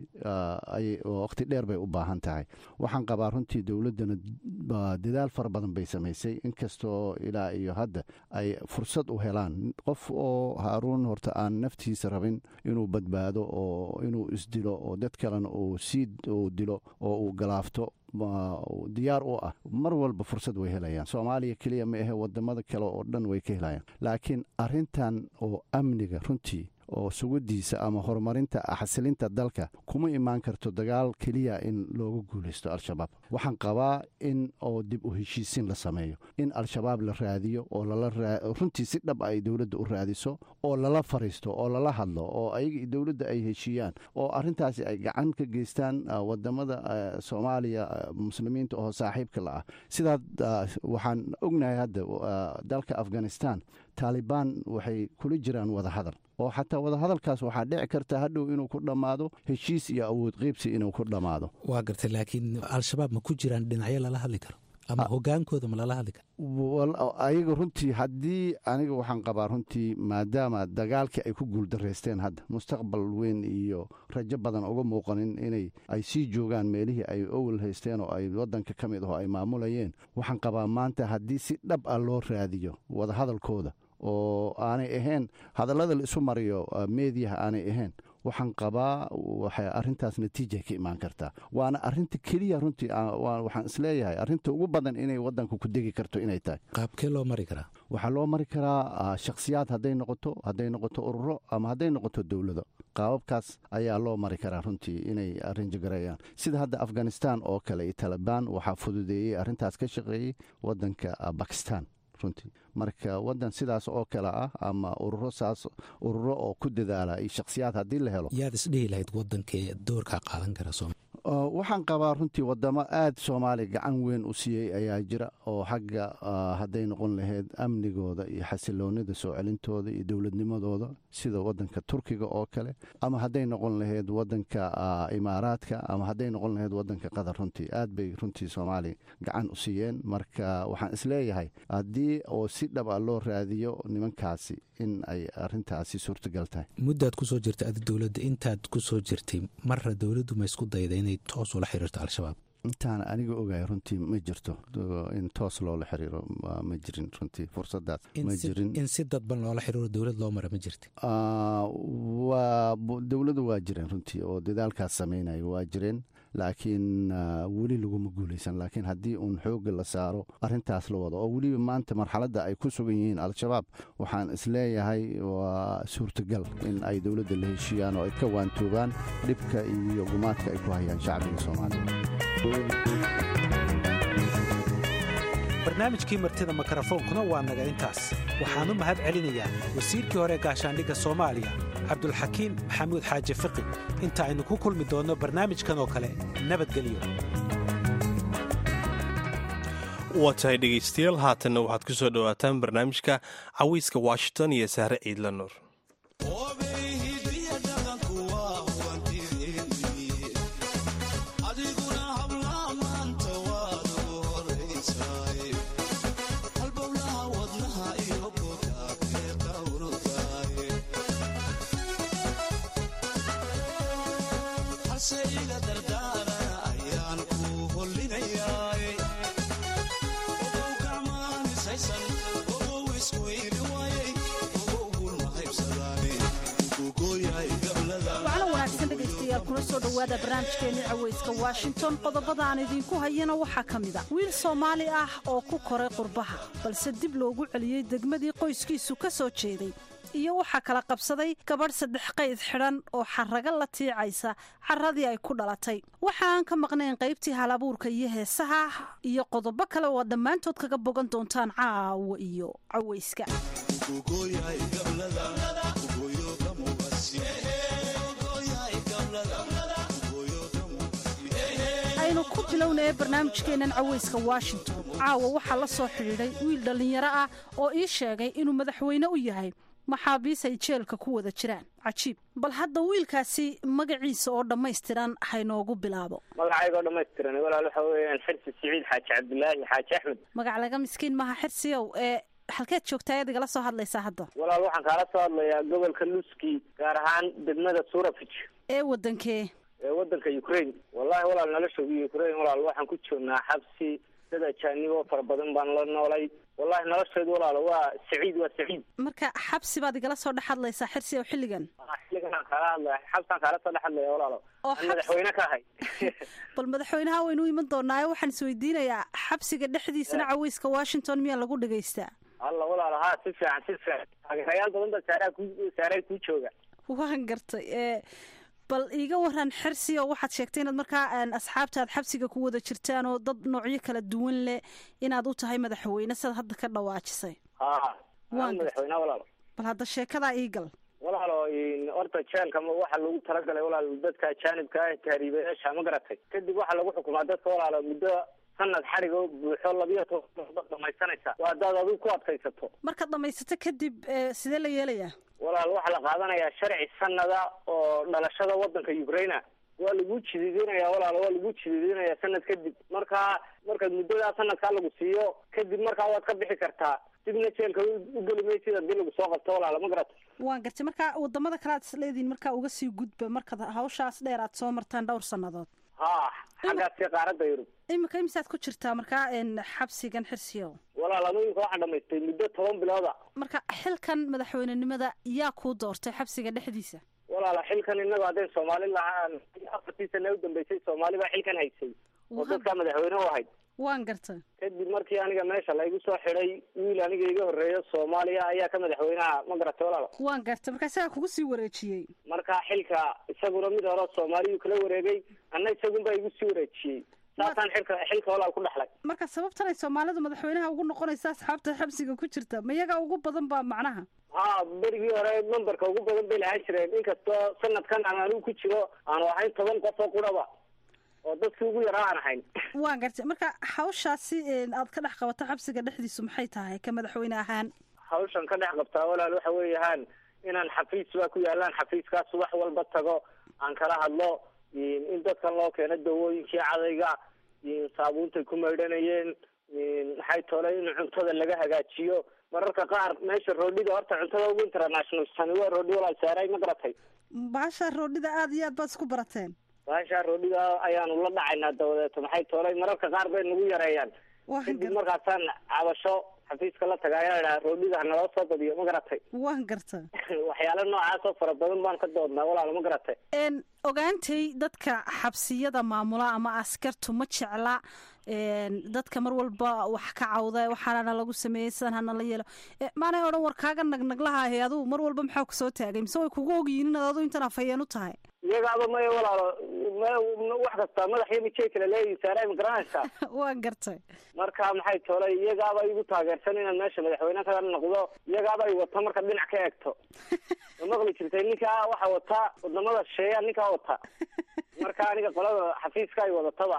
waqti dheer bay u baahan tahay waxaan qabaa runtii dowladdana dadaal fara badan bay samaysay inkastoo ilaa iyo hadda ay fursad u helaan qof oo haaruun horta aan naftiisa rabin inuu badbaado oo inuu isdilo oo dad kalena uu sii uu dilo oo uu galaafto diyaar u ah mar walba fursad way helayaan soomaaliya keliya ma ahe wadamada kale oo dhan way ka helayaan laakiin arintan oo amniga runtii oo sugadiisa ama horumarinta xasilinta dalka kuma imaan karto dagaal keliya in looga guulaysto al-shabaab waxaan qabaa in oo dib u heshiisin la sameeyo in al-shabaab la raadiyo oo runtii si dhab ay dowladda u raadiso oo lala fariisto oo lala hadlo oo ayaga dowladda ay heshiiyaan oo arintaasi ay gacan ka geystaan wadamada soomaaliya muslimiinta oo saaxiibka la ah sidaa waxaan ognahay hadda dalka afghanistan taalibaan waxay kula jiraan wadahadal oo xataa wadahadalkaas waxaa dhici karta hadhow inuu ku dhammaado heshiis iyo awood qeybsi inuu ku dhammaado waa gartay laakiin al-shabaab ma ku jiraan dhinacyo lala hadli karo ama hogaankooda ma lala hadli karo ayaga runtii haddii aniga waxaan qabaa runtii maadaama dagaalkii ay ku guuldaraysteen hadda mustaqbal weyn iyo rajo badan uga muuqanin inay ay sii joogaan meelihii ay owel haysteen oo ay wadanka ka mid aho ay maamulayeen waxaan qabaa maanta haddii si dhab ah loo raadiyo wadahadalkooda oo aanay ahayn hadallada la isu mariyo meediyaha aanay ahayn waxaan qabaa waxay arintaas natiijay ka imaan kartaa waana arinta keliya runtii waxaan isleeyahay arinta ugu badan inay wadanka ku degi karto inay tahay qaabkee loo mari karaa waxaa loo mari karaa shakhsiyaad hadday noqoto hadday noqoto ururo ama hadday noqoto dowlado qaababkaas ayaa loo mari karaa runtii inay arinjagareeyaan sida hadda afghanistan oo kale iyo talibaan waxaa fududeeyey arrintaas ka shaqeeyey wadanka bakistan runtii marka wadan sidaas oo kale ah ama ururo saas ururo oo ku dadaala iyo shakhsiyaad haddii la helo yaad isdhihi lahayd wadankee doorkaa qaadan kara waxaan qabaa runtii wadamo aad soomaaliya gacan weyn u siiyey ayaa jira oo xagga hadday noqon lahayd amnigooda iyo xasiloonida soo celintooda iyo dowladnimadooda sida wadanka turkiga oo kale ama hadday noqon lahayd wadanka imaaraadka ama hadday noqon lahayd wadanka qatar runtii aad bay runtii soomaaliya gacan u siiyeen marka waxaan isleeyahay haddii oo si dhab a loo raadiyo nimankaasi in ay arintaasi suurtagal tahay muddaad kusoo jirtay adi dowladda intaad kusoo jirtay marra dowladdu ma isku dayda inay toos ula xiriirto al-shabaab intaan aniga ogahay runtii ma jirto in toos loola xiriiro ma jirin runtii fursadaas ma jirin in si dadban loola xiriiro dowlad loo mara ma jirta waa dowladu waa jireen runtii oo dadaalkaas sameynaya waa jireen laakiin weli laguma guulaysan laakiin haddii uun xooga la saaro arintaas la wado oo weliba maanta marxaladda ay ku sugan yihiin al-shabaab waxaan isleeyahay waa suurtagal in ay dowladda la heshiiyaan oo ay ka waantoobaan dhibka iyo gumaadka ay ku hayaan shacbiga soomaaliya barnaamijkii martida mikrofoonkuna waa naga intaas waxaan u mahad celinayaa wasiirkii hore gaashaandhigga soomaaliya cabdulxakiim maxamuud xaaji fiqi inta aynu ku kulmi doonno barnaamijkan oo kale nabadgelyo waa tahay dhegaystayaal haatanna waxaad ku soo dhowaataan barnaamijka cawiiska washington iyo sahre ciidla nuur kuna soo dhowaada barnaamijkeenii caweyska washington qodobada aan idiinku hayana waxaa ka mid a wiil soomaali ah oo ku koray qurbaha balse dib loogu celiyey degmadii qoyskiisu ka soo jeeday iyo waxaa kala qabsaday gabadh saddex qayd xidhan oo xaraga la tiicaysa caradii ay ku dhalatay waxa aan ka maqnayn qaybtii halabuurka iyo heesaha iyo qodobo kale oo dhammaantood kaga bogan doontaan caawo iyo caweyska aynu ku bilownaya barnaamijkeennan caweyska washington caawa waxaa la soo xidhiidhay wiil dhallinyaro ah oo ii sheegay inuu madaxweyne u yahay maxaabiis ay jeelka ku wada jiraan cajiib bal hadda wiilkaasi magaciisa oo dhammaystiran haynoogu bilaabo magacayga oo dhammaystiran walaal waxa weeyaan xirsi siciid xaaji cabdilaahi xaaji axmed magac laga miskiin maha xirsiyow ee halkeed joogtaa ad igala soo hadlaysaa hadda walaal waxaan kaala soo hadlayaa gobolka luski gaar ahaan degmada surafij ee wadankee ee wadanka ukraine wallahi walaal noloshooda ukraine walaal waxaan ku joognaa xabsi dad ajaaniboo fara badan baan la noolay wallahi nolosheedu walaal waa saciid waa saciid marka xabsi baad igala soo dhex hadlaysaa xirsi oo xilligan xilligan aan kaala hadlaya xabsaan kaala soo dhex hadlaya walaalo aan madaxweyne ka ahay bal madaxweynaha waynu u iman doonaayo waxaan isweydiinayaa xabsiga dhexdiisana caweyska washington miyaa lagu dhagaystaa alla walaalo haa si fiican si fiican taageerayaal badan ba saaraa ku saaray kuu jooga waan gartay ee bal iiga waran xirsi oo waxaad sheegtay inaad markaa asxaabta aad xabsiga ku wada jirtaan oo dad noocyo kala duwan leh inaad u tahay madaxweyne sidaad hadda ka dhawaajisay ha madaxweyne walaalo bal hadda sheekadaa iigal walaalo horta jeelka waxaa lagu talagalay walaal dadka ajaanibka ah tahriibayaasha ma garatay kadib waxaa lagu xukumaa dadka walaalo muddo sanad xadhigo buuxo labiyo toban dhamaysanaysa waa hadaad adigu ku adkaysato markaad dhamaysato kadib sidee la yeelayaa walaal waxaa la qaadanayaa sharci sanada oo dhalashada wadanka ukraina waa lagu jididinaya walaal waa lagu jididinaya sanad kadib markaa markaad muddadaa sanadkaa lagu siiyo kadib markaa waad ka bixi kartaa dibna jeelka u geli maysid hadii lagu soo qabto walaal ma garata waan gartay marka wadamada kale aad isleedihin markaa uga sii gudba markaad hawshaas dheer aad soo martaan dhowr sannadood ha xaggaasi qaaradda yurub imika imisaad ku jirtaa markaa xabsigan xirsiyo walaal adooyinka waxaa dhamaystay muddo toban bilooda marka xilkan madaxweynenimada yaa kuu doortay xabsiga dhexdiisa walaala xilkan innaga haddayn soomaali lahaan afartii sana u dambeysay soomaali baa xilkan haysay oo dadkaa madaxweyne u ahayd waan gartay kadib markii aniga meesha laygu soo xidhay wiil aniga iga horreeyo soomaaliya ayaa ka madaxweynaha ma garatay walaala waan gartay marka isagaa kugu sii wareejiyey marka xilka isaguna mid hore soomaaliyuu kala wareegay anna isagunbaa igu sii wareejiyey saasaan xilka xilka walaal ku dhexlay marka sababtan ay soomaalidu madaxweynaha ugu noqonaysa asxaabta xabsiga ku jirta ma iyaga ugu badan baa macnaha ha berigii hore memberka ugu badan bay lahaan jireen inkastoo sanadkan aan anigu ku jiro aanu ahayn toban qof oo quraba oo dadkii ugu yaraa aan ahayn waan gartay marka hawshaasi aad ka dhex qabato xabsiga dhexdiisu maxay tahay ka madaxweyne ahaan hawshan ka dhex qabtaa walaal waxa weeyahaan inaan xafiis baa ku yaalaan xafiiskaas subax walba tago aan kala hadlo in dadkan loo keeno dawooyinkii cadayga saabuuntay ku maydhanayeen maxay tole in cuntada laga hagaajiyo mararka qaar meesha roodhida horta cuntada ugu international tani waa roodhi walaal saaray ma garatay baasha roodhida aada iyo aad baad isku barateen baashaa roodhiga ayaanu la dhacaynaa dabadeeto maxay toolay mararka qaar bay nagu yareeyaan kadib markaasaan cabasho xafiiska la taga ayaa idhaha roodhiga hanaloo soo badiyo ma garatay waan garta waxyaalo noocaas oo fara badan baan ka doodnaa walaal ma garatay n ogaantay dadka xabsiyada maamula ama askartu ma jecla dadka mar walba wax ka cawda waxaana lagu sameeyey sidan hana la yeelo maanay odhan war kaaga nagnaglahahe adugu mar walba maxaa kusoo taagay mise way kugu ogyihiin inaad adu intan afhayeen u tahay iyagaaba maya walaalo m wax kasta madax iyo mijay kala leeyihin saara ma garanaysaa waan gartay marka maxay toolay iyagaaba igu taageersan inaan meesha madaxweyne kaga noqdo iyagaaba ay wata marka dhinac ka eegto ma maqli jirtay ninkaa waxa wata wadamada shisheeya ninkaa wata marka aniga qolada xafiiska ay wadataba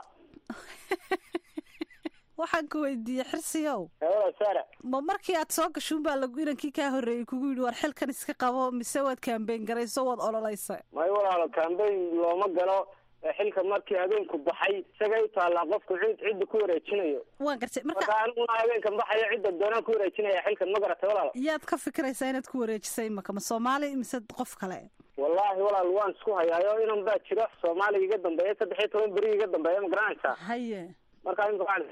waxaan ku weydiiyey xirsiyow wala saara ma markii aad soo gashuun baa lagu inankii kaa horreeyey kugu yidhi war xilkan iska qabo mise waad kaambeyn garayso waad ololeysa may walaalo kambeyn looma galo xilka markii habeenku baxay isagay u taallaa qofku cid cidda ku wareejinayo waan gartay marka aniguna habeenkan baxayo cidda doonaan ku wareejinaya xilkan ma garatay walaalo yaad ka fikiraysaa inaad ku wareejisay maka ma soomaali mise qof kale wallaahi walaal waan isku hayaayo inan baa jiro soomaaliga iga dambeeya saddex iyo toban beri iga dambeeya ma garanaysaa haye marka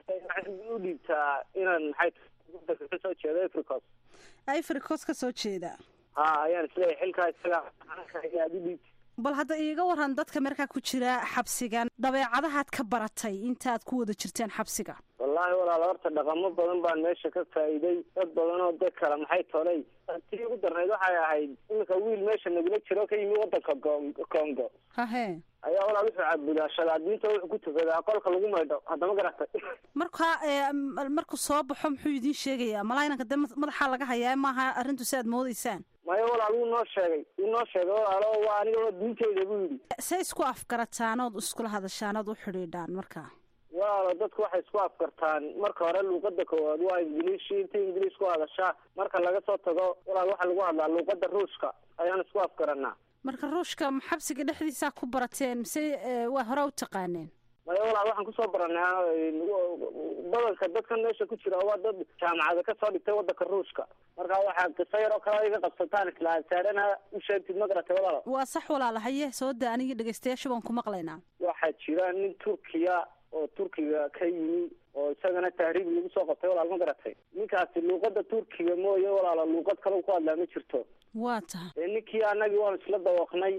u dhiibtaa inaan maxay ka soo jeedo africos africos ka soo jeeda ha ayaan isleeyahay xilkaa isaga aad u dhiibta bal hadda iiga waran dadka markaa ku jira xabsigan dabeecadahaad ka baratay intaad ku wada jirteen xabsiga wallaahi walaal horta dhaqamo badan baan meesha ka faa'iiday dad badan oo dad kale maxay tolay tii ugu darnayd waxay ahayd iminka wiil meesha nagula jiro ka yimi wadanka congo hahe ayaa walaal wuxuu caabudaa shadaadiinta wuxuu ku tukadaa qolka lagu maydho haddama garatay marka markuu soo baxo muxuu idiin sheegayaa malaa inanka dee madaxaa laga hayaa maaha arrintu si aad moodeysaan maya walaal wuu noo sheegay wuu noo sheegay walaalo waa aniga diinteyda buu yidhi say isku afgarataan ood iskula hadashaan ood u xidhiidhaan marka walaalo dadku waxay isku afkartaan marka hore luuqada koowaad waa ingiliish inta ingiliish ku hadashaa marka laga soo tago walaal waxaa lagu hadlaa luuqada ruushka ayaan isku afgaranaa marka ruushka xabsiga dhexdiisaa ku barateen mise waa hore u taqaaneen maya walaal waxaan kusoo baranay badanka dadkan meesha ku jira waa dad jaamacada kasoo dhigtay wadanka ruushka marka waxaa qiso yar oo kale iga qabsataan isla saarana u sheegtid ma garatay walaalo waa sax walaala haye soo da anigii dhegeystayaasha baan ku maqlaynaa waxaa jira nin turkiya oo turkiga ka yimi oo isagana tahriib lagu soo qabtay walaal ma garatay ninkaasi luuqada turkiga mooye walaalo luuqad kale ku hadlaa ma jirto waa tahay ee ninkii anagii waanu isla dawaqnay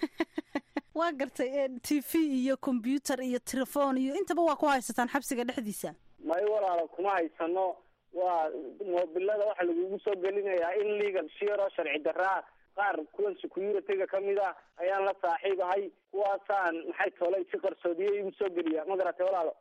waa gartay t v iyo combyuter iyo telefon iyo intaba waa ku haysataan xabsiga dhexdiisa may walaalo kuma haysano waa moobilada waxaa lagugu soo gelinayaa in legal shir oo sharci daraa qaar kuwan security-ga kamid ah ayaan la saaxiib ahay kuwaasaan maxay toolay si qarsoodiye igu soo geliya ma garatay walaalo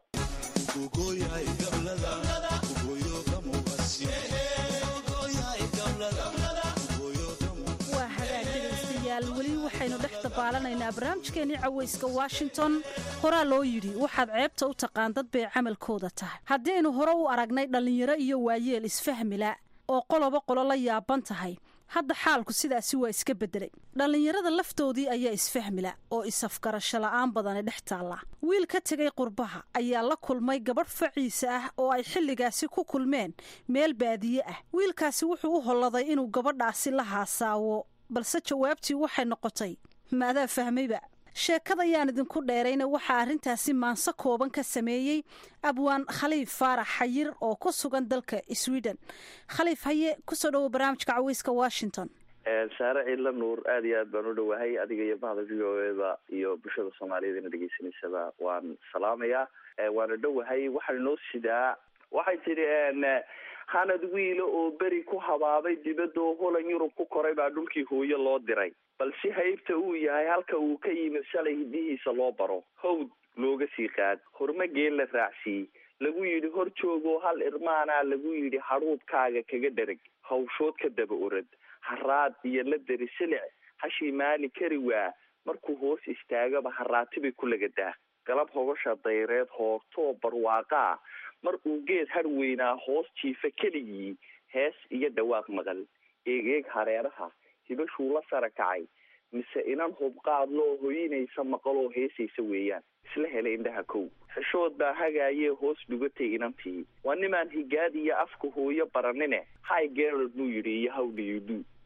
waa hagaag dhegaystayaal weli waxaynu dhex dabaalanaynaa barnaamijkeenii cawayska washington horaa loo yidhi waxaad ceebta u taqaan dad bay camalkooda tahay haddaynu hore u aragnay dhallinyaro iyo waayeel isfahmila oo qoloba qolo la yaaban tahay hadda xaalku sidaasi waa iska beddelay dhallinyarada laftoodii ayaa isfahmila oo is-afgarasho la'aan badani dhex taalla wiil ka tegay qurbaha ayaa la kulmay gabadh faciisa ah oo ay xilligaasi ku kulmeen meel baadiye ah wiilkaasi wuxuu u holladay inuu gabadhaasi la haasaawo balse jawaabtii waxay noqotay maadaa fahmayba sheekada yaan idinku dheerayna waxaa arrintaasi maanso kooban ka sameeyey abwaan khaliif faarax xayir oo ku sugan dalka sweden khaliif haye kusoo dhowo barnaamijka caweyska washington saare ciidla nuur aada iyo aad baan u dhowahay adiga iyo bahda v o eda iyo bulshada soomaaliyeed ina dhegeysanaysaba waan salaamayaa waana dhowahay waxaan inoo sidaa waxay tidhi hanad wiilo oo beri ku habaabay dibadoo holan yurub ku koray baa dhulkii hooyo loo diray bal si haybta uu yahay halka uu ka yimid shalay hidihiisa loo baro hawd looga sii qaad horma geel la raacsiiyey lagu yidhi hor joogoo hal irmaanaa lagu yidhi hadhuudkaaga kaga dhereg hawshood ka daba orad haraad iyo la deri silic hashii maali kari waa markuu hoos istaagaba haraatibay ku lagadaa galab hogosha dayreed hoortoo barwaaqaa mar uu geed har weynaa hoos jiifa keligii hees iyo dhawaaq maqal eeg-eeg hareeraha hibashuu la sara kacay mise inan hubqaad loo hoyinaysa maqaloo heesaysa weeyaan isla helay indhaha kow xishood baa hagaayee hoos dhugatay inantii waa nimaan higaad iyo afka hooyo baranine hi gerald buu yidhi iyo how do you do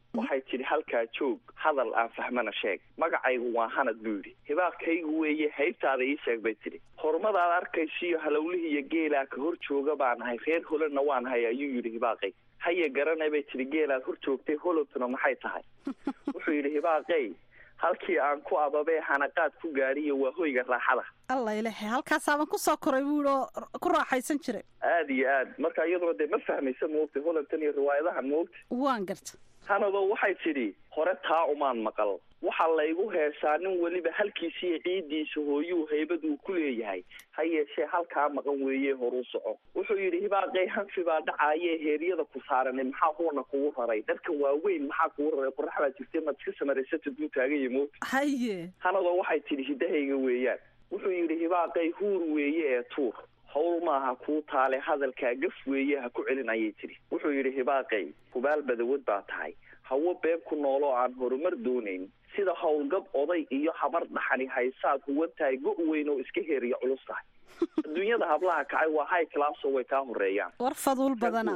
waxay tidhi halkaa joog hadal aan fahmana sheeg magacaygu waa hanad buu yidhi hibaaqkaygu weeye haybtaada ii sheeg bay tidhi horumadaad arkaysiyo halowlihii iyo geelaa ka hor jooga baan ahay reer holanna waan ahay ayuu yidhi hibaaqay haya garanay bay tidhi geelaad hor joogtay holowtuna maxay tahay wuxuu yidhi hibaaqey halkii aan ku ababee hanaqaad ku gaadhiyo waa hoyga raaxada alla ilahe halkaasaaban kusoo koray buu yidhi oo ku raaxaysan jiray aada iyo aad marka iyaduna dee ma fahmaysa moogta holantan iyo riwaayadahan moogta waan garta hanado waxay tidhi hore taa umaan maqal waxaa laygu heesaa nin weliba halkiisiiyo ciiddiisa hooyuu haybad uu ku leeyahay ha yeeshee halkaa maqan weeye horuu soco wuxuu yidhi hibaaqay hanfi baa dhacaaye heeryada ku saaranay maxaa huuna kugu raray dharkan waaweyn maxaa kugu raray qorax baa jirtay maad iska samaraysata duu taaganya moogta haye hanado waxay tidhi hiddahayga weeyaan wuxuu yidhi hibaaqay huur weeye ee tuur hawl maaha kuu taale hadalkaa gaf weeye ha ku celin ayay tidhi wuxuu yidhi hibaaqay hubaal badawad baa tahay hawo beeb ku nooloo aan horumar doonayn sida howlgab oday iyo habar dhaxani haysaad huwan tahay go' weyn oo iska heeriya culus tahay adduunyada hablaha kacay waa high classo way kaa horeeyaan war faduul badana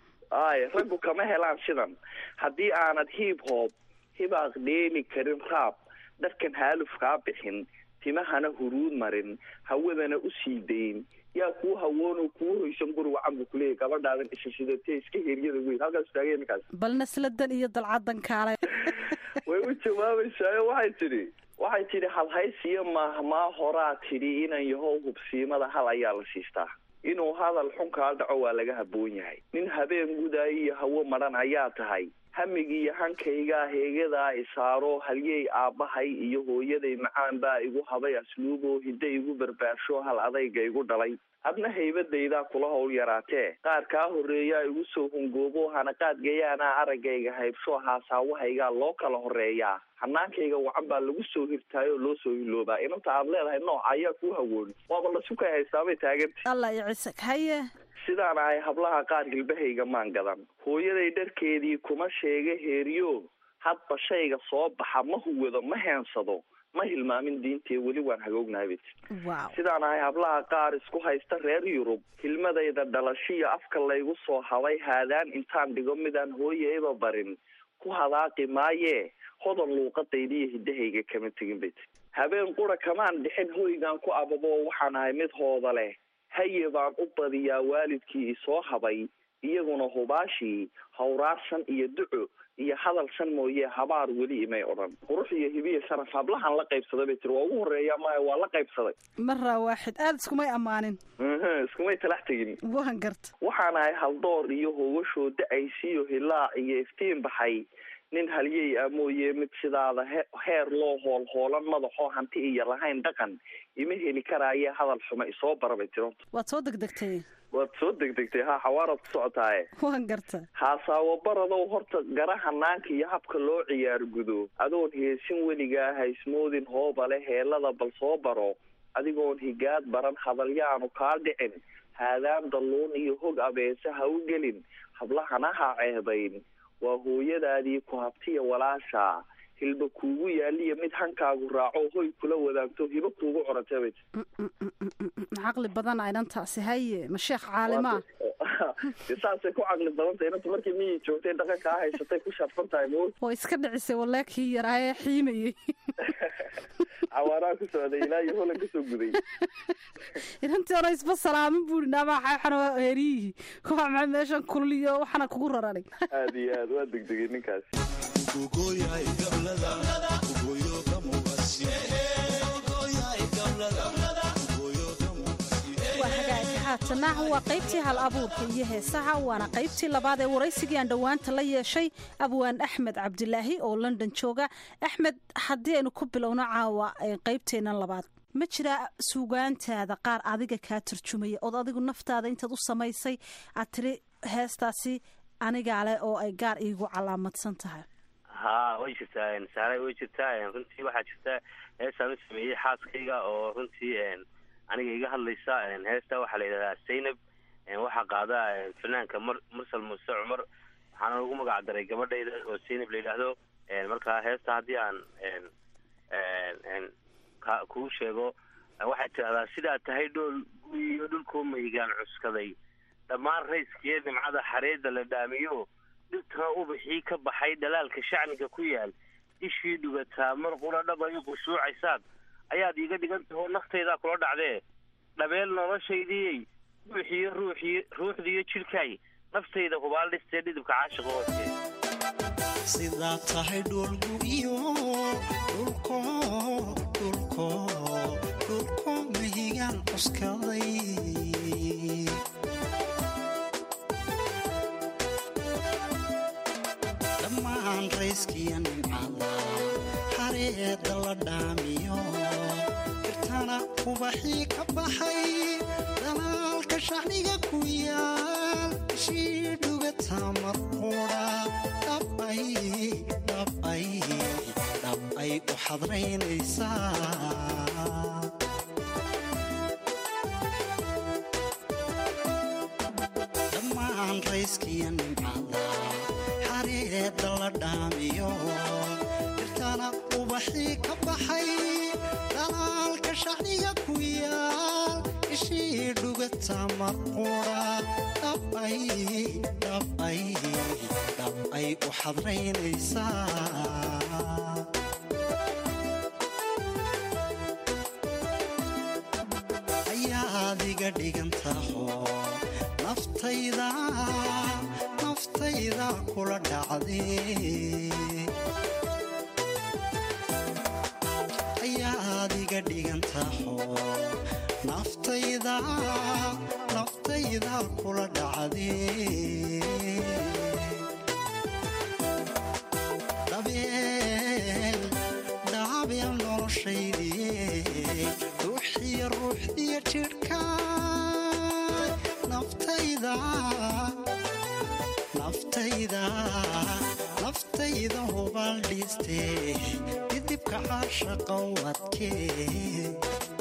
ay raggu kama helaan sidan haddii aanad hiib hoob hibaaq dheeli karin raab dharkan haaluf kaa bixin timahana huruud marin hawadana u sii dayn yaa kuu hawoonoo kuu hoysan guri wacan buu kuleeyahy gabadhaadan isha sidatee iska heryada weyn halkaas taagay ninkaas bal nasladan iyo dalcadan kaale way u jawaabaysaayo waxay tidhi waxay tidhi halhaysiyo maahmaa horaa tidhi inan yahow hubsiimada hal ayaa la siistaa inuu hadal xun kaa dhaco waa laga habboon yahay nin habeen gudaayo iyo hawo madhan ayaa tahay hamigiiyo hankaygaa heegadaa isaaro halyey aabbahay iyo hooyaday macaan baa igu habay asluuboo hidda igu barbaarsho hal adayga igu dhalay adna haybadaydaa kula howl yaraatee qaar kaa horreeyaa igu soo hungoobo hanaqaadgayaanaa araggayga haybsho haasaawahaygaa loo kala horeeyaa hanaankayga wacan baa lagu soo hirtaayoo loo soo hiloobaa inanta aad leedahay nooca ayaa kuu hawoon waaba lasukay haystaabay taaganta alla iyo cisag haye sidaan ahay hablaha qaar hilbahayga maan gadan hooyaday dharkeedii kuma sheega heeriyo hadba shayga soo baxa ma huwado ma heensado ma hilmaamin diintee weli waan hagoognahay bay tii sidaan ahay hablaha qaar isku haysta reer yurub hilmadayda dhalashiyo afka laygu soo habay haadaan intaan dhigo midaan hooyayba barin ku hadaaqi maayee hodan luuqadaydiiyo hiddahayga kama tegin bay tii habeen qura kamaan dhixin hoygaan ku ababo waxaan ahay mid hooda leh haye baan u badiyaa waalidkii isoo habay iyaguna hubaashii hawraarsan iyo duco iyo hadalsan mooye habaar weli imay odhan qurux iyo hibiya sharaf hablahan la qaybsaday bay tiri waa ugu horeeya maya waa la qaybsaday maraa waaxid aada iskumay ammaanin iskumay talax tegin waan garta waxaan ahay haldoor iyo hogashoo da-aysiyo hilaac iyo iftiin baxay nin halyey ah mooye mid sidaada he heer loo hoolhoolan madaxoo hanti iyo lahayn dhaqan ima heli karaaye hadal xuma isoo bara bay tiri waad soo degdegtay waad soo degdegtay ha xawaaraad ku socotaaye waan garta haasaawo baradow horta gara hanaanka iyo habka loo ciyaar gudo adoon heesin weligaa haysmoodin hoobale heelada bal soo baro adigoon higaad baran hadalyaanu kaa dhicin haadaan dalluun iyo hog abeese ha u gelin hablahana ha ceebayn waa hooyadaadii ku habtiya walaasha hilba kuugu yaaliya mid hankaagu raaco hoy kula wadaagto hibo kuugu corantay bay caqli badan inantaasi haye ma sheekh caalima saasay ku caqli badantay inanta markii miyay joogtay dhaqankaa haysatay ku sharfan tahay mo oo iska dhicisay walaa kii yaraayee xiimayey cawaaraha ku socday ilaa iyo holan kasoo guday inantii hore isba salaamin buuri naamaxaxana heeriyihii kuwa maxay meeshan kulliyo waxana kugu raranay aad iyo aad waa degdegay ninkaas waa hagaagi haatana waa qaybtii hal abuurka iyo heesaha waana qaybtii labaad ee waraysigii aan dhowaanta la yeeshay abwaan axmed cabdilaahi oo london jooga axmed haddii aynu ku bilowno caawa qaybteennan labaad ma jiraa suugaantaada qaar adiga kaa turjumaya ood adigu naftaada intaad u samaysay aad tiri heestaasi anigaa leh oo ay gaar iigu calaamadsan tahay ha way jirtaa saaray way jirtaa runtii waxaa jirta heestaan u sameeyey xaaskayga oo runtii aniga iga hadlaysa heesta waxaa la yidhahdaa zaynab waxaa qaada fanaanka mar mursal muuse cumar waxaana lagu magac daray gabadhayda oo zaynab la yidhaahdo marka heesta haddii aan ka kuu sheego waxay tidahdaa sidaad tahay dhool guyiyo dhulkoo maygaan cuskaday dhammaan rayskiyo nimcada xareedda la dhaamiyo dhirtana ubaxii ka baxay dhalaalka shacniga ku yaal ishii dhugataa mar qura dhab ay qushuucaysaan ayaad iiga dhigan tahoo naftaydaa kula dhacdee dhabeel noloshaydiyey ruuxiyo ruuxii ruuxdiiyo jidhkaay naftayda hubaal dhistee dhidibka caashiqa hoose sidaa tahay dhulgugiyo dhulko dhulko dhulko mahigaan cuskaday dhammaan rayskiya nimcada hareeda la dhaamiyo irtana ubaxii ka baxay dalaalka shacniga ku yaal ishii dhugata marquudha dhabay dhabay dhab ay u xadraynaysaa dhammaan rayskiya nimcada xareeda la dhaamiyo irtana ubaxii ka baxay dhalaalka shacniga ku yaal ishii dhugata marquudha dhabay dhabay dhab ay u xadraynaysaa ayaad iga dhigan taho naftayda naftayda kula dhacdee ayaad iga dhigan taho naftayda naftayda kula dhacdee dhabeel dhaabeel noloshaydii ruuxiyo ruuxdiyo jidhka naftayda naftayda naftayda hubaal dhiistee didibka caashaqa wadkee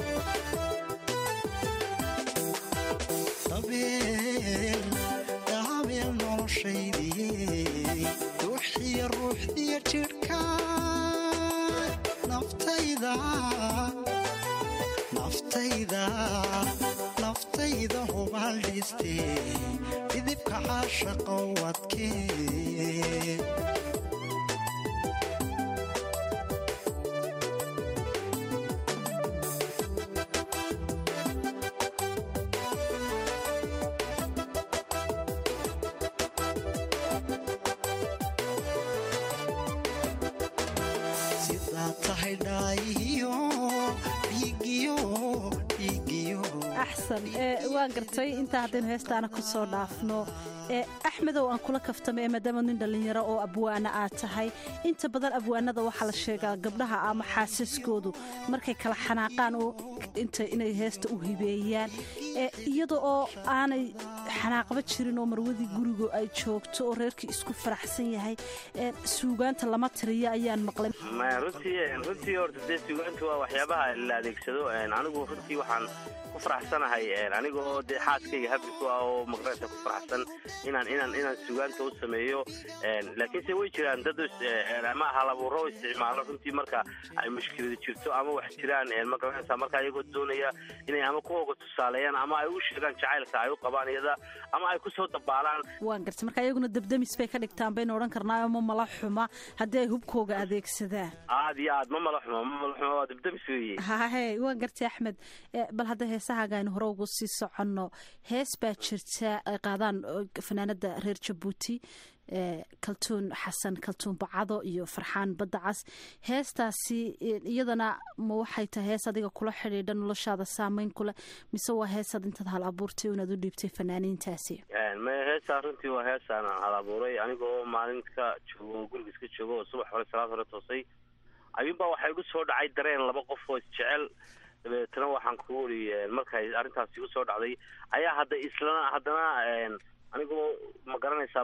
dabeel daabeel noloshaydii ruuxiyo ruuxdiyo jidhka naftayda naftayda naftayda hubaal dhiistee didibka caashaqa wadkee sidaa tahay dhaayiyo dhiigiyo dhiigiyo axsan ee waan gartay intaa haddaynu heestaana ku soo dhaafno ee axmedow aan kula kaftama ee maadaama nin dhallinyaro oo abwaana aad tahay inta badan abwaanada waxaa la sheegaa gabdhaha ama xaasaskoodu markay kala xanaaqaan oo inta inay heesta u hibeeyaan ee iyada oo aanay xanaaqba jirin oo marwadii gurigu ay joogto oo reerkii isku faraxsan yahay ee suugaanta lama tiriyo ayaan maqlay maya runtii runtii horta dee suugaantu waa waxyaabaha la adeegsado anigu runtii waxaan ku faraxsanahay aniga oo dee xaaskayga habbi ku ah oo maqraysa ku faraxsan inaan inaan inaan suugaanta u sameeyo laakiinse way jiraan dad ama halabuuro isticmaalo runtii marka ay mushkilada jirto ama wax jiraan maqraysa marka iyagoo doonaya inay ama ku hoga tusaaleeyaan ama ay u sheegaan jacaylka ay u qabaan iyada ama ay ku soo dabaalaan waan gartay marka iyaguna debdemis bay ka dhigtaan baynu odhan karnaa ma mala xuma haddii ay hubkooga adeegsadaan aad iyo aad ma mala xumo ma mala xumo waa debdemis weeye hahe waan gartay axmed Eh, bal hadda heesahaaga aynu hore ugu sii soconno hees baa jirta ay qaadaan eh, fanaanada reer jabuuti eh, kaltuun xasan kaltuun bacado iyo farxaan badda cas heestaasi eh, iyadana ma waxay tahay hees adiga kula xidhiidha noloshaada saameyn kule mise waa heesaad intaad hal abuurtay inaad u dhiibtay fanaaniintaasi maya heestaa runtii waa heesaan hal abuuray anigoo maalinka joogo guriga iska joogo oo subax hore salaad hore toosay ayuunbaa waxaa igu soo dhacay dareen laba qof oo isjecel dabeetana waxaan ku uri markay arrintaas igu soo dhacday ayaa hadda islana haddana anigoo ma garanaysaa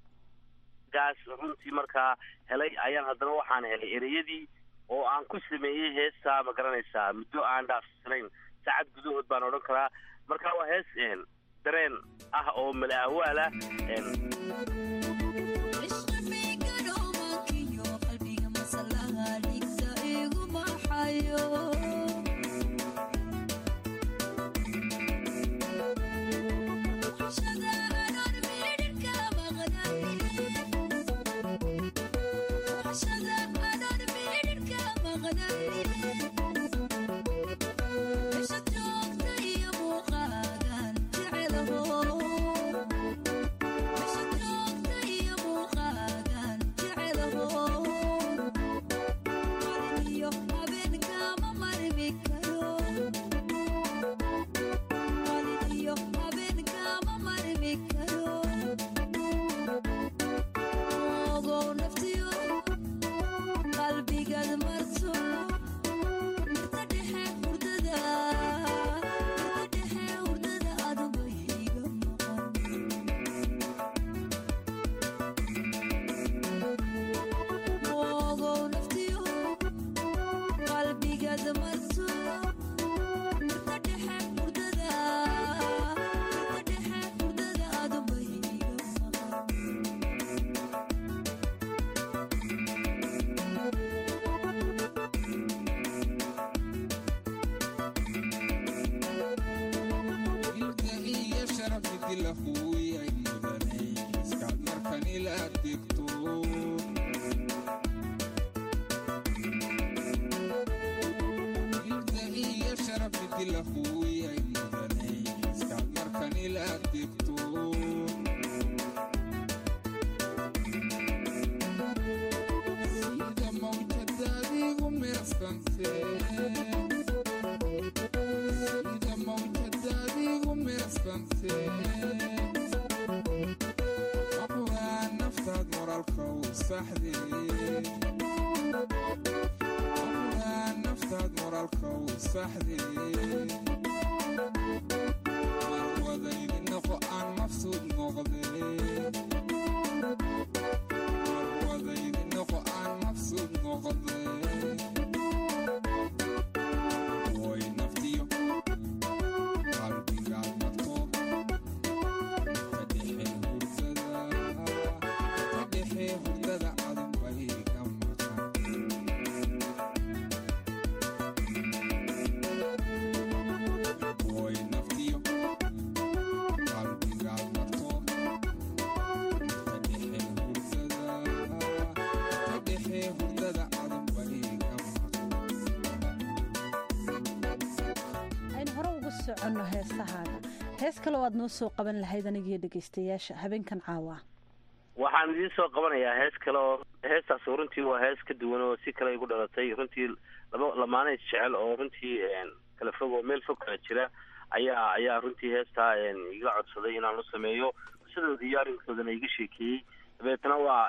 gaas runtii markaa helay ayaan haddana waxaan helay ereyadii oo aan ku sameeyey heestaa ma garanaysaa muddo aan dhaafsanayn saacad gudahood baan odhan karaa marka waa hees dareen ah oo mala awaal ah Shada aynu hore ugu soconno heesahaaga hees kale oo aad noo soo qaban lahayd anigiyo dhegaystayaasha habeenkan caawa waxaan idiin soo qabanayaa hees kale oo heestaas runtii waa hees ka duwan oo si kale igu dhalatay runtii laba lamaana is jecel oo runtii kala fog oo meel fog kala jira ayaa ayaa runtii heestaa iga codsaday inaan u sameeyo sidooda iyo arrinkoodana iga sheekeeyey dabeetna waa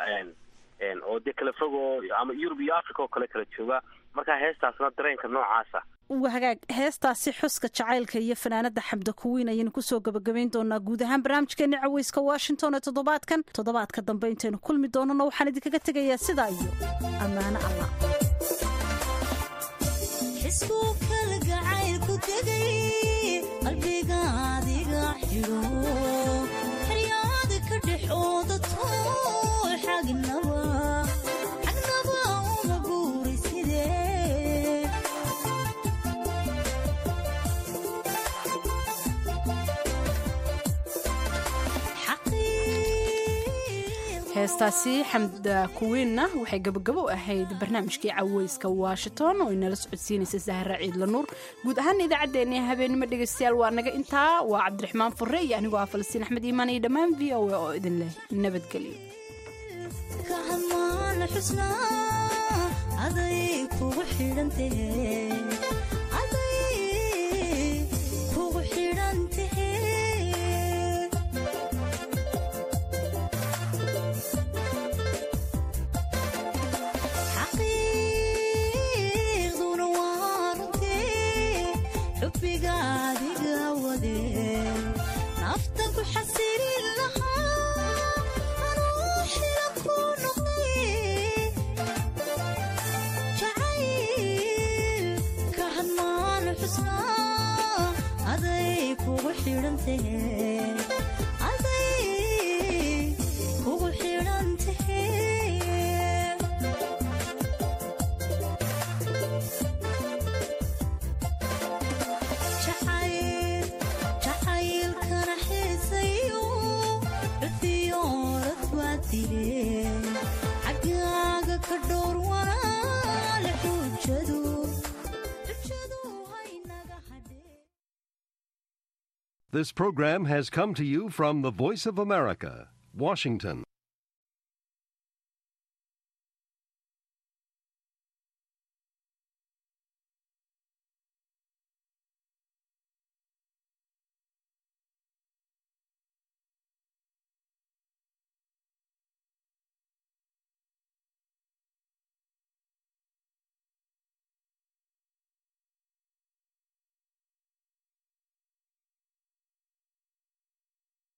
oo dee kala fog oo ama yurub iyo africa oo kale kala jooga marka heestaasna dareenka noocaasa hagaag heestaasi xuska jacaylka iyo fanaanada xamda kuwiin ayaynu kusoo gabagabayn doonaa guud ahaan barnaamijkeeni caweyska washington ee toddobaadkan toddobaadka dambe intaynu kulmi doonano waxaan idinkaga tegayaa sidaa iyo ammaano allah heestaasi xamda kuwiinna waxay gabagabo u ahayd barnaamijkii caweyska washington oo inala socodsiinaysa sahra ciidla nuur guud ahaan idaacaddeenii habeenimo dhegaystayaal waa naga intaa waa cabdiraxmaan furre iyo anigoo ah falastiin axmed iimaan iyo dhammaan v o a oo idin leh nabadgelyo This program has come to you from the Voice of America, Washington.